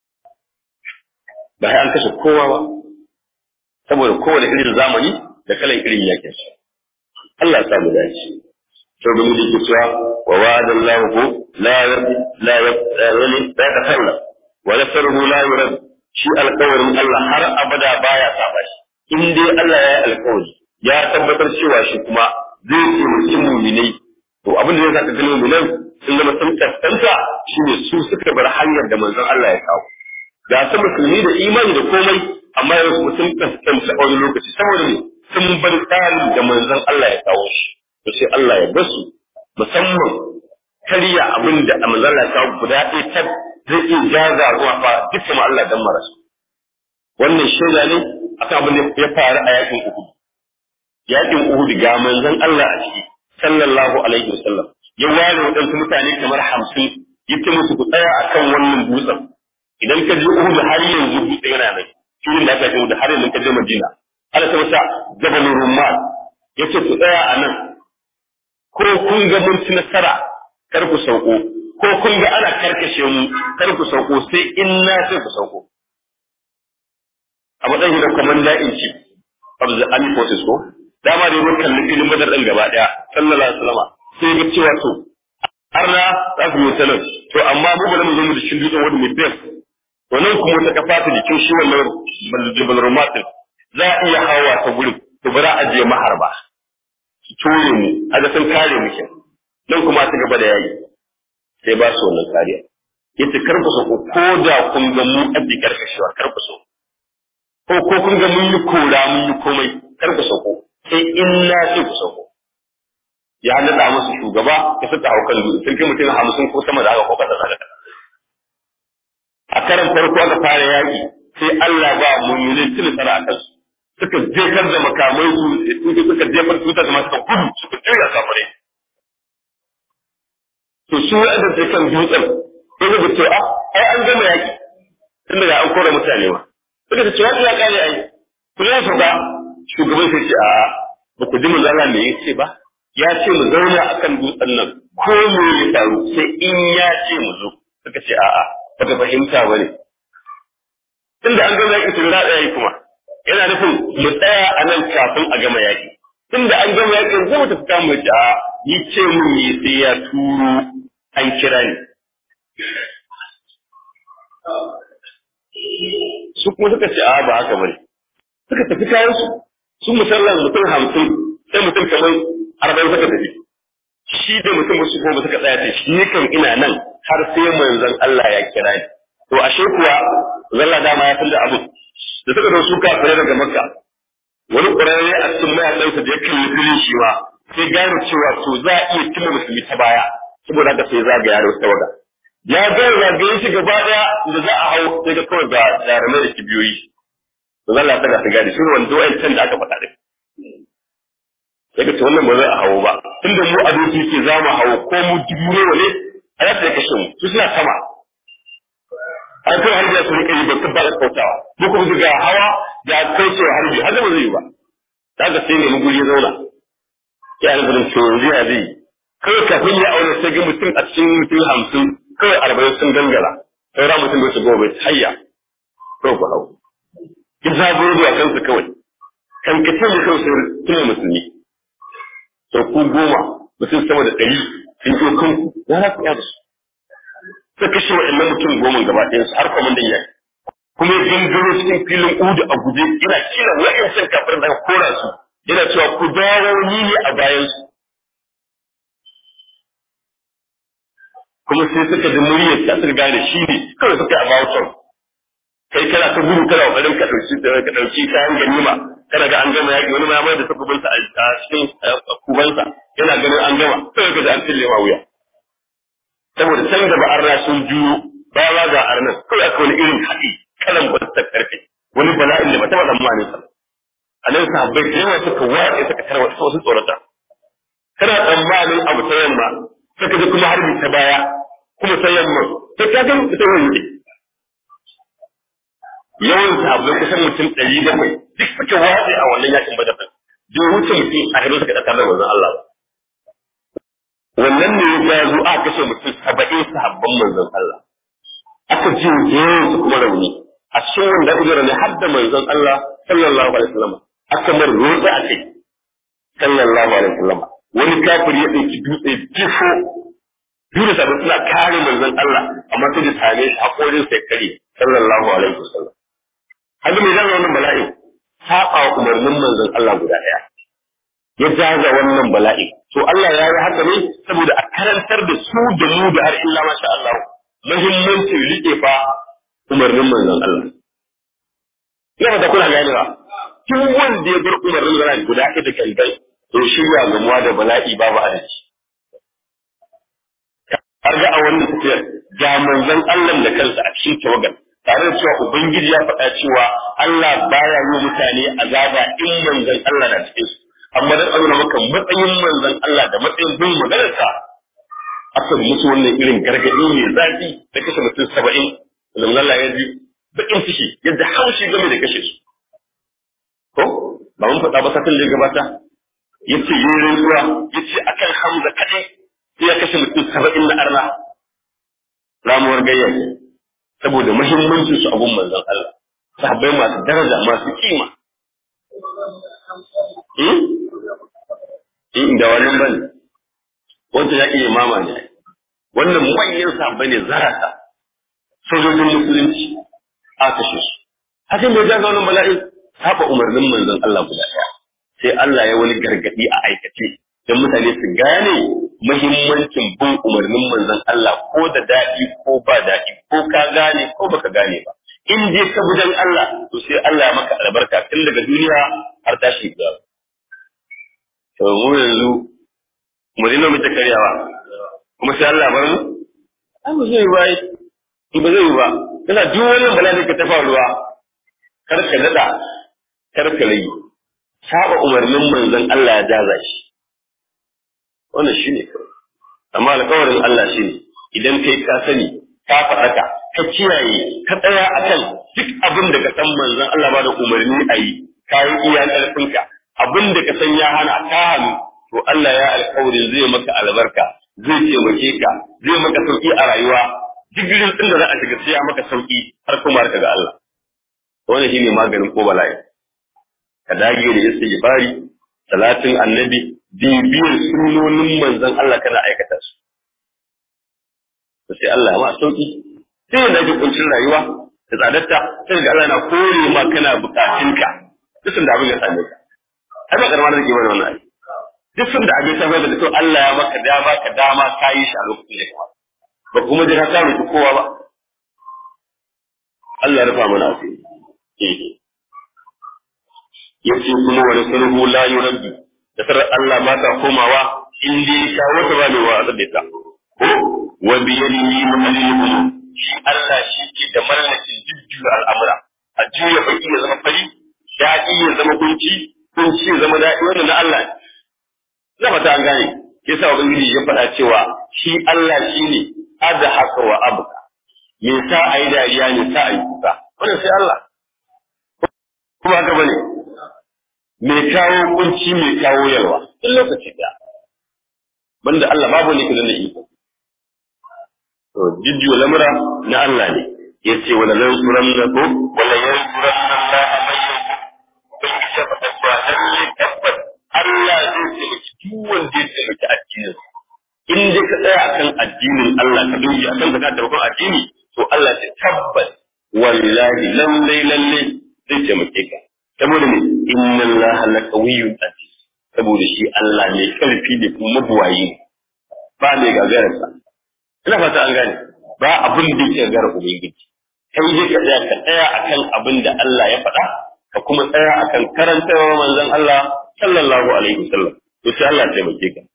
ba sai an kashe kowa ba saboda kowane irin zamani da kalan irin yakin shi Allah ya sa mu dace to da mu da ke cewa wa wa'ada Allah ko la la yani la takalla wa nasruhu la yurad shi alƙawarin Allah har abada baya saba shi in dai Allah ya yi alƙawari ya tabbatar cewa shi kuma zai taimaki muminai to abin da zai saka ganin muminan sun zama sun kaskanta shine su suka bar hanyar da manzon Allah ya kawo ga su musulmi da imani da komai amma yanzu kuma sun kaskanta a wani lokaci saboda ne sun bar tsarin da manzon Allah ya kawo shi to sai Allah ya basu musamman karya abin da manzon Allah ya kawo guda ɗaya ta zai iya jaza ruwa fa dukkan ma Allah dan marasu wannan shaida ne akan abin da ya faru a yakin Uhud yakin Uhud ga manzon Allah a ciki sallallahu alaihi wasallam ya ware waɗansu mutane kamar hamsin yace musu ku tsaya akan wannan dutsen idan ka je Uhud har yanzu dutse yana nan filin da aka yi da har yanzu ka je Madina Allah ta masa Jabal Rumman yace ku tsaya a nan ko kun ga mun ci nasara kar ku sauko ko kun ga ana karkashe mu kar ku sauko sai in na sai ku sauko a matsayin da commander in chief of the army forces ko dama da mun kalli filin badar din gaba daya sallallahu alaihi wasallam sai ga cewa to har na za su yi sanar to amma mu bari mu zo mu da shin dutsen wani mai best to nan kuma wata kafa ta jikin shi wannan jibal rumatin za a iya hawa ta gurin to bara a je maharba su ture mu a ga sun kare mu ke nan kuma ta gaba da yayi sai ba su wannan kariya yace kar ku so ko da kun ga mu a bikar kashewa kar ku so ko ko kun ga mun yi kora mun yi komai kar ku sauko sai in na ce ku sauko ya nada musu shugaba ya suka hau kan dutse sun kai mutum hamsin ko sama da haka ko kasa da a karan farko aka fara yaki sai Allah ba mu'minin cin nasara a kansu suka jefar da makamai su suka jefar tuta da masu gudu suka juya kafare to su wa'anda sai kan dutsen sai suka ce a ai an gama yaki tun daga an kora mutane ma suka ce cewa ya kare ai ku ya sauka shugaban sai ce a ba ku ji manzala me yace ba ya ce mu zauna akan dutsen nan ko mu ya taru sai in ya ce mu zo suka ce a'a ba ka fahimta bane tunda an gama yaki tun da yayi kuma yana nufin mu tsaya a nan kafin a gama yaki tunda an gama yaki zai mu tafi kan mu ce a yi ce mun yi sai ya turo an kira ni su kuma suka ce a ba haka bane suka tafi kayan su su musallan mutum hamsin sai mutum kamar arba'in suka tafi shi da mutum wasu goma suka tsaya ce ni kan ina nan har sai manzon Allah ya kira ni to ashe kuwa zalla dama ya da abu da suka zo su kafirai daga makka wani ƙwararre a cikin mayaƙansa da ya kalli filin shi ma sai gane cewa to za a iya cimma musulmi ta baya saboda haka sai zagaya da wasu tawaga ya ga zagaye shi gaba daya da za a hau sai ga kawai ga jarumai da kibiyoyi to Allah ta ga gadi shi wanda wa'in can da aka faɗa din sai ka ce wannan ba zai a hawo ba tunda mu a doki ke za mu hawo ko mu dubu ne wane a yadda ya kashe mu su suna sama an kai harbi su rika yi ba ta ba da kautawa mu kuma ga hawa ga kaucewa harbi har ba zai yi ba kaga sai ne mu guri ya zauna ya albarin to yanzu ya zai kawai kafin ya aure sai ga mutum a cikin mutum hamsin kawai arba'in sun gangara saura mutum bai su goma bai hayya ko ku hau ki zaburo da kansu kawai kan ka ce mu kawai sai tuna musulmi to ku goma mutum sama da ɗari sun zo kanku ya za ku iya da su sai kashe wa'annan mutum goma gaba ɗayan su har kwamandan yaki kuma ya gangaro cikin filin udu a guje yana kira wa'ancan kafin da kora su yana cewa ku dawo ni ne a bayan su kuma sai suka ji muryar ta suka gane shi ne kawai suka yi about kai kana ta gudu kana kokarin ka dauki ka dauki kayan ganima kana ga an gama yaki wani ma mai da takubin sa a cikin kubansa yana ganin an gama sai ka ji an tille ma wuya saboda can gaba arna sun juyo baya ma ga arnan kawai aka wani irin haɗi kalan ba ta karfe wani bala'in da ba taɓa tsammanin sa a nan sahabbai da yawa suka watsa suka tarwa wasu tsorata kana tsammanin abu ta yamma suka ji kuma harbi ta baya kuma ta yamma ta kaga ita wani ne yawan sahabbai kusan mutum ɗari bakwai duk suka watsa a wannan yakin badar din duk wuce mutum a hirin suka ɗaukar da manzon Allah wannan ne ya zo aka kashe mutum saba'in sahabban manzon Allah aka ji yawan su kuma rauni a cikin wanda ujira ne har da manzon Allah sallallahu alaihi wasallam aka mar rotsa a kai sallallahu alaihi wasallam wani kafiri ya ɗauki dutse jifo dole sabu suna kare manzon Allah amma sai da same shi hakorin sai kare sallallahu alaihi wasallam haka mai zama wannan bala'i saba wa umarnin manzon Allah guda ɗaya ya jaza wannan bala'i to Allah ya yi haka ne saboda a karantar da su da mu da har illa masha Allah muhimmancin rike fa umarnin manzon Allah ina da kuna gane ba duk wanda ya bar umarnin manzon guda ɗaya da kankai to shirya gamuwa da bala'i babu adalci har ga a wannan tafiyar ga manzon Allah da kansa a cikin tawagan tare da cewa ubangiji ya faɗa cewa Allah baya yi mutane azaba in manzon Allah na cikin su amma dan Allah maka matsayin manzon Allah da matsayin bin maganarsa aka musu wannan irin gargaɗi mai zafi da kashe mutum saba'in manzon Allah ya ji bakin ciki yadda haushi game da kashe su ko ba mun faɗa ba satin da ya gabata yace yi rantsuwa yace akan Hamza kadai sai ya kashe mutum saba'in na arna ramuwar gayya saboda muhimmancin su abun manzon Allah sahabbai masu daraja masu kima in da wannan bane wanda ya iya mama ne wannan manyan sahabbai ne zarata sojojin musulunci a kashe su hakan da ya jaga wannan bala'i saba umarnin manzon Allah guda ɗaya sai Allah ya wani gargadi a aikace don mutane su gane muhimmancin bin umarnin manzon Allah ko da daɗi ko ba daɗi ko ka gane ko baka gane ba in je ka gudan Allah to sai Allah ya maka albarka tun daga duniya har tashi ga to mu yanzu mu dina mu ta karyawa kuma sai Allah bar mu ai ba zai ba ba zai ba kana duk wannan bala'i ka tafa ruwa kar ka nada kar ka rage saba umarnin manzon Allah ya jaza shi wannan shine amma alƙawarin Allah shine idan kai ka sani ka faɗaka ka kiyaye ka tsaya akan duk abin da ka san manzon Allah ba da umarni a yi ka yi iya ƙarfinka abin da ka san ya hana ka hannu to Allah ya alƙawarin zai maka albarka zai taimake ka zai maka sauki a rayuwa digirin din da za a shiga sai ya maka sauki har kuma ka ga Allah wannan shine maganin ko bala'i ka dage da istighfari salatin annabi bibiyar sunonin manzon Allah kana aikata su to sai Allah ya ma sauki sai ya dage kuncin rayuwa da tsadarta sai ga Allah na kore ma kana bukatunka duk da abin ya same ka ai ba karamar da ke bane wannan ai duk da abin ta bai da to Allah ya maka dama ka dama ka yi shi a lokacin da ya ba kuma jira ka roki kowa ba Allah ya rufa mana asiri eh yace kuma wani sulhu la yuraddu da sarar Allah ba ta komawa in dai ka wata ba ne wa azabta ta ko wa bi yadihi muhalliluhum shi Allah shi ke da mallakin jujjuya al'amura a juya baki ya zama fari daɗi ya zama kunci kunci ya zama daɗi wannan na Allah ne na fata an gane yasa ubangiji ya faɗa cewa shi Allah shine adhaka wa abka me sa ayi dariya ne sa ayi kuka wannan sai Allah kuma haka bane me kawo kunci me kawo yalwa duk lokaci da banda Allah babu ne kidan da iko to jiddu lamura na Allah ne yace wala yansuranna ko wala yansuranna Allah man ubangiji ya faɗa cewa lalle tabbas Allah zai taimaki duk wanda ya taimaki addinin in dai ka tsaya akan addinin Allah ka doge akan zakar da bakon addini to Allah ya tabbas wallahi lalle lalle zai taimake ka saboda ne inna Allah la qawiyyun aziz saboda shi Allah ne karfi da kuma mabuwayi ba mai gagararsa ina fata an gane ba abin da yake gagara ubangiji kai dai ka tsaya ka tsaya akan abin da Allah ya faɗa ka kuma tsaya akan karantarwa manzon Allah sallallahu alaihi wasallam to sai Allah ya taimake ka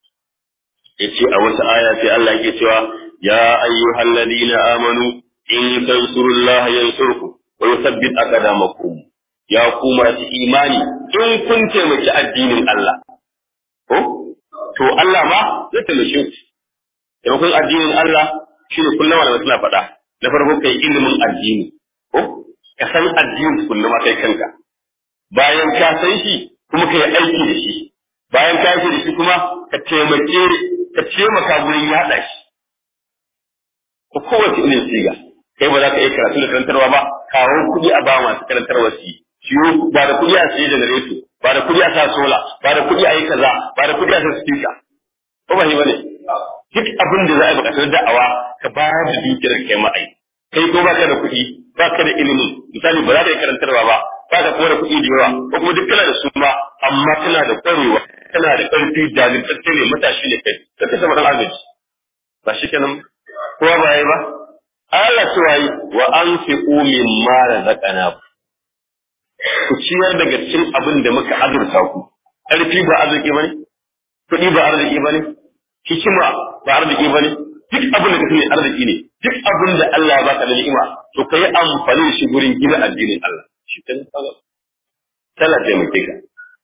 yace a wata aya sai Allah yake cewa ya ayyuhal ladina amanu in tansurullaha yansurkum wa yuthabbit aqdamakum ya ku masu imani in kun taimaki addinin Allah ko to Allah ma zai taimake ku taimakon addinin Allah shine kullum wanda suna faɗa na farko kai ilimin addini ko ka san addinin kullum kai kanka bayan ka san shi kuma ka yi aiki da shi bayan ka yi da shi kuma ka taimake ka taimaka gurin yaɗa shi ko kowace irin siga kai ba za ka iya karatu da karantarwa ba kawo kuɗi a ba masu karantarwa su yi siyo ba da kuɗi a siye janareto ba da kuɗi a sa sola ba da kuɗi a yi kaza ba da kuɗi a sa speaker ko ba shi ba ne duk abin da za a buƙatar da'awa ka bayar da dukiyar kai ma'ai kai ko ba ka da kuɗi ba ka da ilimin misali ba za ka yi karantarwa ba ba ka kuma da kuɗi da yawa ko kuma duk kana da su ma amma kana da ƙwarewa kana da ƙarfi jajirtacce ne matashi ne kai ka kasa madan agaji ba shi kenan kowa ba yi ba Allah cewa yi wa an fi umin mara zaƙana ku ciyar daga cikin abin da muka azurta ku ƙarfi ba arziki ba ne kuɗi ba arziki ba ne hikima ba arziki ba ne duk abin da ka sani arziki ne duk abin da Allah ya baka da ni'ima to ka yi amfani da shi gurin gina addinin Allah shi kan tsaga tala taimake ka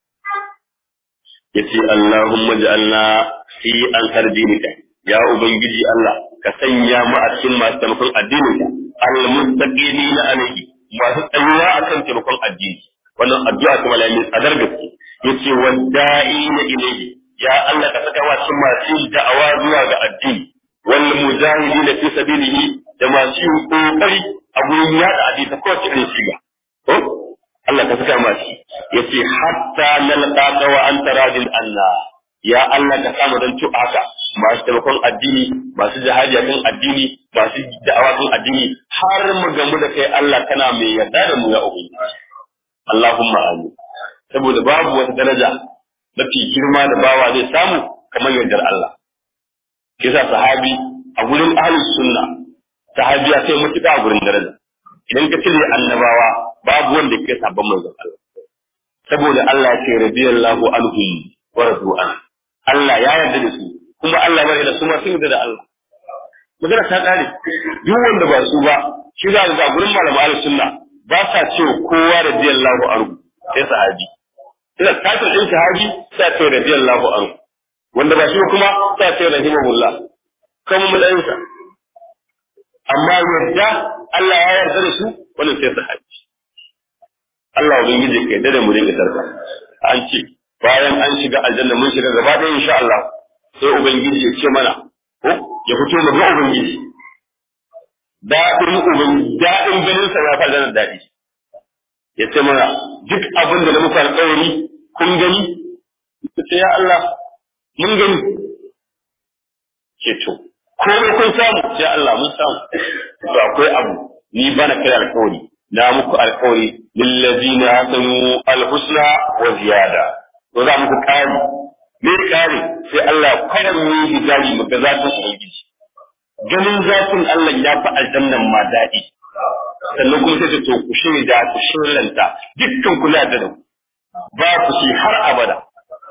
yace Allahumma ja'alna fi ansar dinika ya ubangiji Allah ka sanya mu a cikin masu taimakon addinin ka al-mustaqimina alayhi masu tsayuwa akan taimakon addini wannan addu'a ta malamin tsadar gaske yace wadda'ina ilayhi ya Allah ka saka wasu masu da'awa zuwa ga addini wal mujahidina fi sabilihi da masu yin kokari a gurin yada addini ta kowace irin shiga ko Allah ka saka masu yace hatta nalqaka wa anta radin Allah ya Allah ka samu dan tu'a haka masu taimakon addini masu jihadi kan addini masu da'awa kan addini har mu gamu da kai Allah kana mai yarda da mu ya ubangiji Allahumma amin saboda babu wata daraja mafi girma da bawa zai samu kamar yardar Allah kisa sahabi a gurin ahlus sunna sahabi ya kai mutuka a gurin daraja idan ka cire annabawa babu wanda ke sabon manzon Allah saboda Allah ya ce radiyallahu anhum wa radu an Allah ya yarda da su kuma Allah ya yarda da su ma sun yarda da Allah magana ta kare duk wanda ba su ba shi za ga gurin malamu ahlus sunna ba sa cewa kowa radiyallahu anhu sai sahabi ina kafin din sahabi sai ce radiyallahu anhu wanda ba shi kuma sai ce rahimahullah kuma mudayinsa amma yadda Allah ya yarda da su wannan sai sahabi Allah ubangiji ka yarda da mu dinga tarka an ce bayan an shiga aljanna mun shiga gaba ɗaya insha Allah sai ubangiji ya ce mana ko ya fito mu ga ubangiji daɗin ubangiji daɗin ganin sa ya fa da daɗi ya ce mana duk abin da na muku alƙawari kun gani ce ya Allah mun gani ce to komai kun samu ya Allah mun samu to akwai abu ni bana kai alƙawari na muku alƙawari lillazina hasanu alhusna wa ziyada to za muku kari me kari sai Allah kwaran mu hijabi mu ga zatin ubangiji ganin zatin Allah ya fi aljannan ma daɗi sannan kuma sai to ku shaida ku shirlanta dukkan kula da ku ba ku shi har abada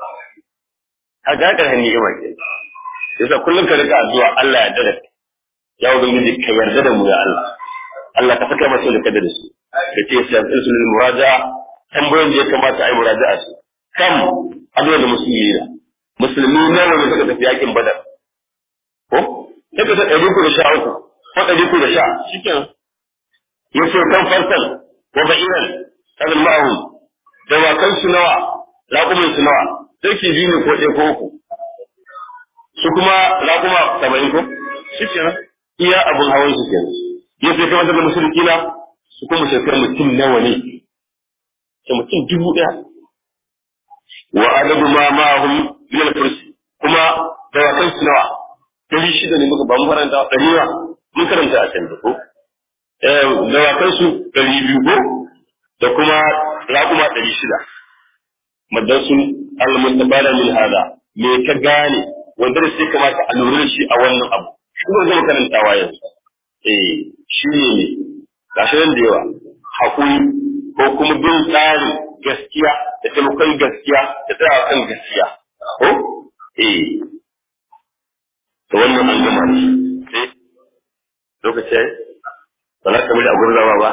a ga ƙarshen ni'ima ke yasa kullum ka rika addu'a Allah ya dada ya ubangiji ka yarda da mu ya Allah Allah ka saka masu da kada da su ka ce sai sulul muraja tambayoyin da ya kamata a yi muraja'a su kam addu'a da musulmi na musulmi nawa ne suka tafi yakin badar ko sai ka ɗari uku da sha uku ko ɗari uku da sha shikenan yace kan farsan wa ba'iran kabin ma'ahu dawakan su nawa raƙumin su nawa sarki biyu ne ko ɗaya ko uku su kuma raƙuma saba'in ko shikenan iya abun hawan su kenan yace kai wanda musulmi na su kuma shekar mutum nawa ne sai mutum dubu ɗaya wa adadu ma ma'ahum min al-kursi kuma dawakan su nawa dari shida ne muka ba mu karanta ɗari nawa mun karanta a can da ko dawakan su ɗari biyu ko da kuma raƙuma ɗari shida madan sun al-mustabara min hada me ka gane wanda da sai kamata a lura da shi a wannan abu shi ne zama karantawa yanzu eh shi ne gashi nan da yawa haƙuri ko kuma bin tsarin gaskiya da taimakon gaskiya da tsaya kan gaskiya ko eh to wannan an gama ne sai lokaci ba za ka bari a gurzawa ba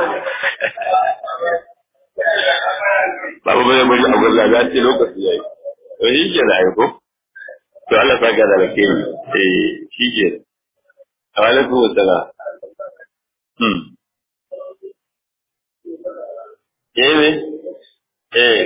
ba ba bai bari a gurzawa za ce lokaci yayi to shi ke da ko to Allah sa ga da rake ni eh shi ke alaikum assalam hmm eh ne eh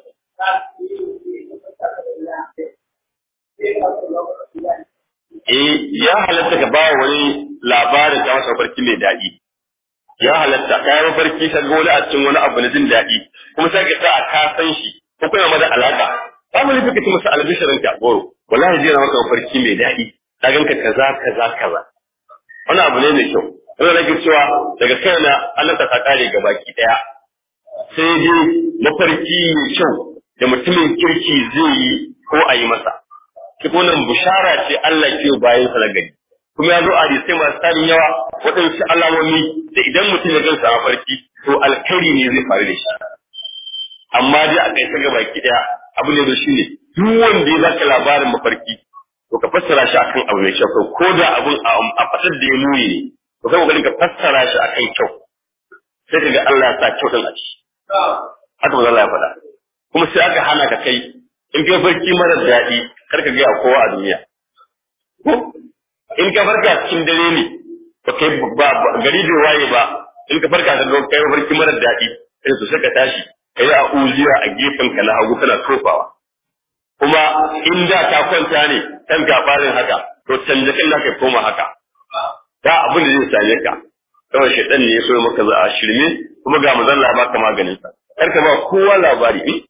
eh ya halatta ka ba wani labarin ta masa farki mai daɗi ya halatta ka yi mafarki ka ga wani a cikin wani abu na jin daɗi kuma sai ka sa a ka san shi ko kuna mada alaka ba mu nufi ka ci masa albishirin ka goro wallahi zai na maka mafarki mai daɗi ka ganka kaza kaza kaza wani abu ne mai kyau wanda nake cewa daga kaina Allah ta kare ga baki ɗaya sai dai mafarki mai kyau da mutumin kirki zai yi ko a yi masa shi wannan bushara ce Allah ke bayan sa na gari kuma ya zo a hadisai masu tarin yawa waɗansu alamomi da idan mutum ya gansa a farki to alkhairi ne zai faru da shi amma dai a kai ga baki daya abu ne da shi ne duk wanda ya zaka labarin mafarki to ka fassara shi akan abu mai kyau ko da abun a fasar da ya nuni ne to kai kokarin ka fassara shi akan kyau sai ka ga Allah ya sa kyau din a ciki haka ba Allah ya faɗa kuma sai aka hana ka kai in kai farki mara daɗi kar ka gaya kowa a duniya ko in ka farka cikin dare ne ba kai ba gari bai waye ba in ka farka ka ga kai farki mara daɗi sai to sai ka tashi kai a uziya a gefen ka na hagu kana tofawa kuma in da ta kwanta ne kan gabarin haka to canja kan ka koma haka da abin da zai same ka kawai shaidan ne ya so maka za a shirme kuma ga mazalla ba ka maganin sa kar ka ba kowa labari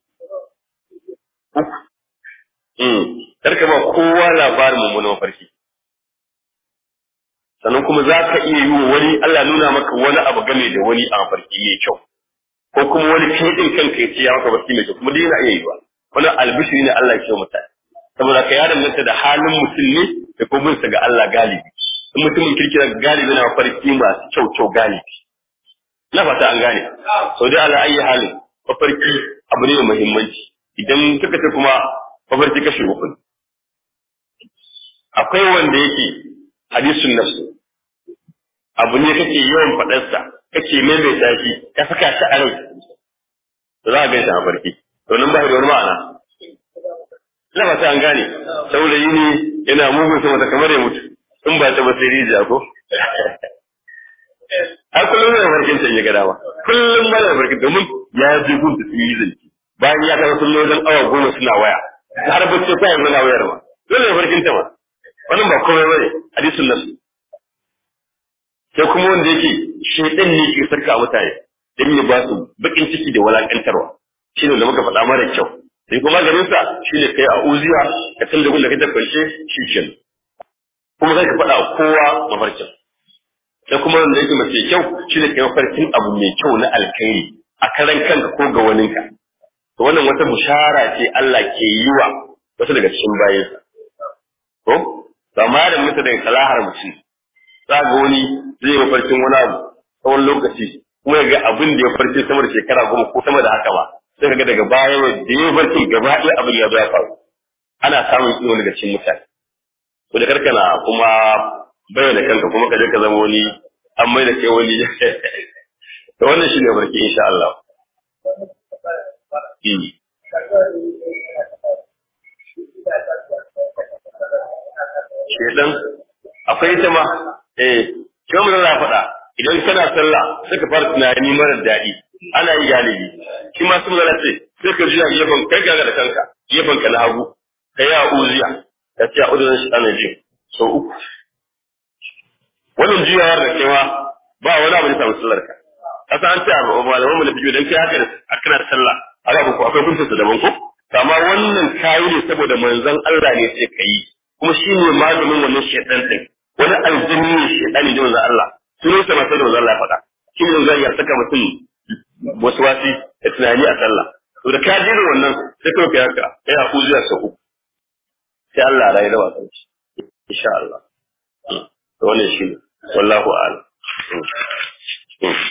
kar ka ba kowa labarin mummunan mafarki sannan kuma za ka iya yi wa wani Allah nuna maka wani abu game da wani a mafarki mai kyau ko kuma wani kai kanka ya ce ya maka barci mai kyau kuma dai yana iya yi ba wani albishiri ne Allah ke mutane saboda ka ya danganta da halin mutum ne da kuma bin ga Allah galibi in mutumin kirkira galibi na mafarki masu kyau kyau galibi na fata an gane sau dai ala ayi halin mafarki abu ne mai muhimmanci idan suka ce kuma mafarki kashe uku ne akwai wanda yake hadisun nafsu abu ne kake yawan faɗarsa kake maimaita shi ka saka shi a rai to za a gan shi a farki to nan ba da wani ma'ana ina ba an gane saurayi ne yana mugun sama da kamar ya mutu in ba ta ba sai rijiya ko har kullum zai farkin can ya gada ba kullum ba da farkin domin ya je gun da sun yi zanci bayan ya kai sun wajen awa goma suna waya har bacci ta yanzu na wayar ma dole farkin ta ma wannan ba komai bane hadisin nasu sai kuma wanda yake shedan ne ke sarka mutane dan ya ba su bakin ciki da walakantarwa shine da muka faɗa mara kyau sai kuma garin sa shine kai a uziya ka san da gunda kake kwance shi kenan kuma zai ka faɗa kowa mafarkin sai kuma wanda yake mace kyau shine kai mafarkin abu mai kyau na alkhairi a karan kanka ko ga waninka to wannan wata bushara ce Allah ke yi wa wasu daga cikin bayansa ko amma da mutu daga salahar mutum za ga wani zai yi mafarkin wani abu tsawon lokaci kuma ya ga abin da ya farce sama da shekara goma ko sama da haka ba sai ga daga baya da ya farce gaba ɗaya abin ya zo ya faru ana samun irin daga cikin mutane ko da karkana kuma bayyana kanka kuma ka je ka zama wani an mai da kai wani to wannan shine barki insha Allah shedan akwai ita ma eh kai mun na faɗa idan kana sallah sai ka fara tunani mara daɗi ana yi galibi shi ma sun zara ce sai ka juya gefen kai ga da kanka gefen ka na hagu ka yi a uziya ka ce a uzurin shi ana jin so uku wannan juyawar da kewa ba wani abu da samu sallar ka kasa an ce a malaman mu da fiye dan kai haka a kana sallah haka ko akwai bunta daban ko amma wannan kayi ne saboda manzon Allah ne sai ka yi kuma shi ne maganin wannan shaitan din wani aljini ne shaitani da manzon Allah sunan sa sai da manzon Allah ya faɗa shi ne zai ya saka mutum wasu wasi da tunani a sallah to da ka jira wannan sai kawai ka haka sai a kuziya sa uku sai Allah ya rayu da wasan shi insha Allah to wannan shi ne wallahu a'lam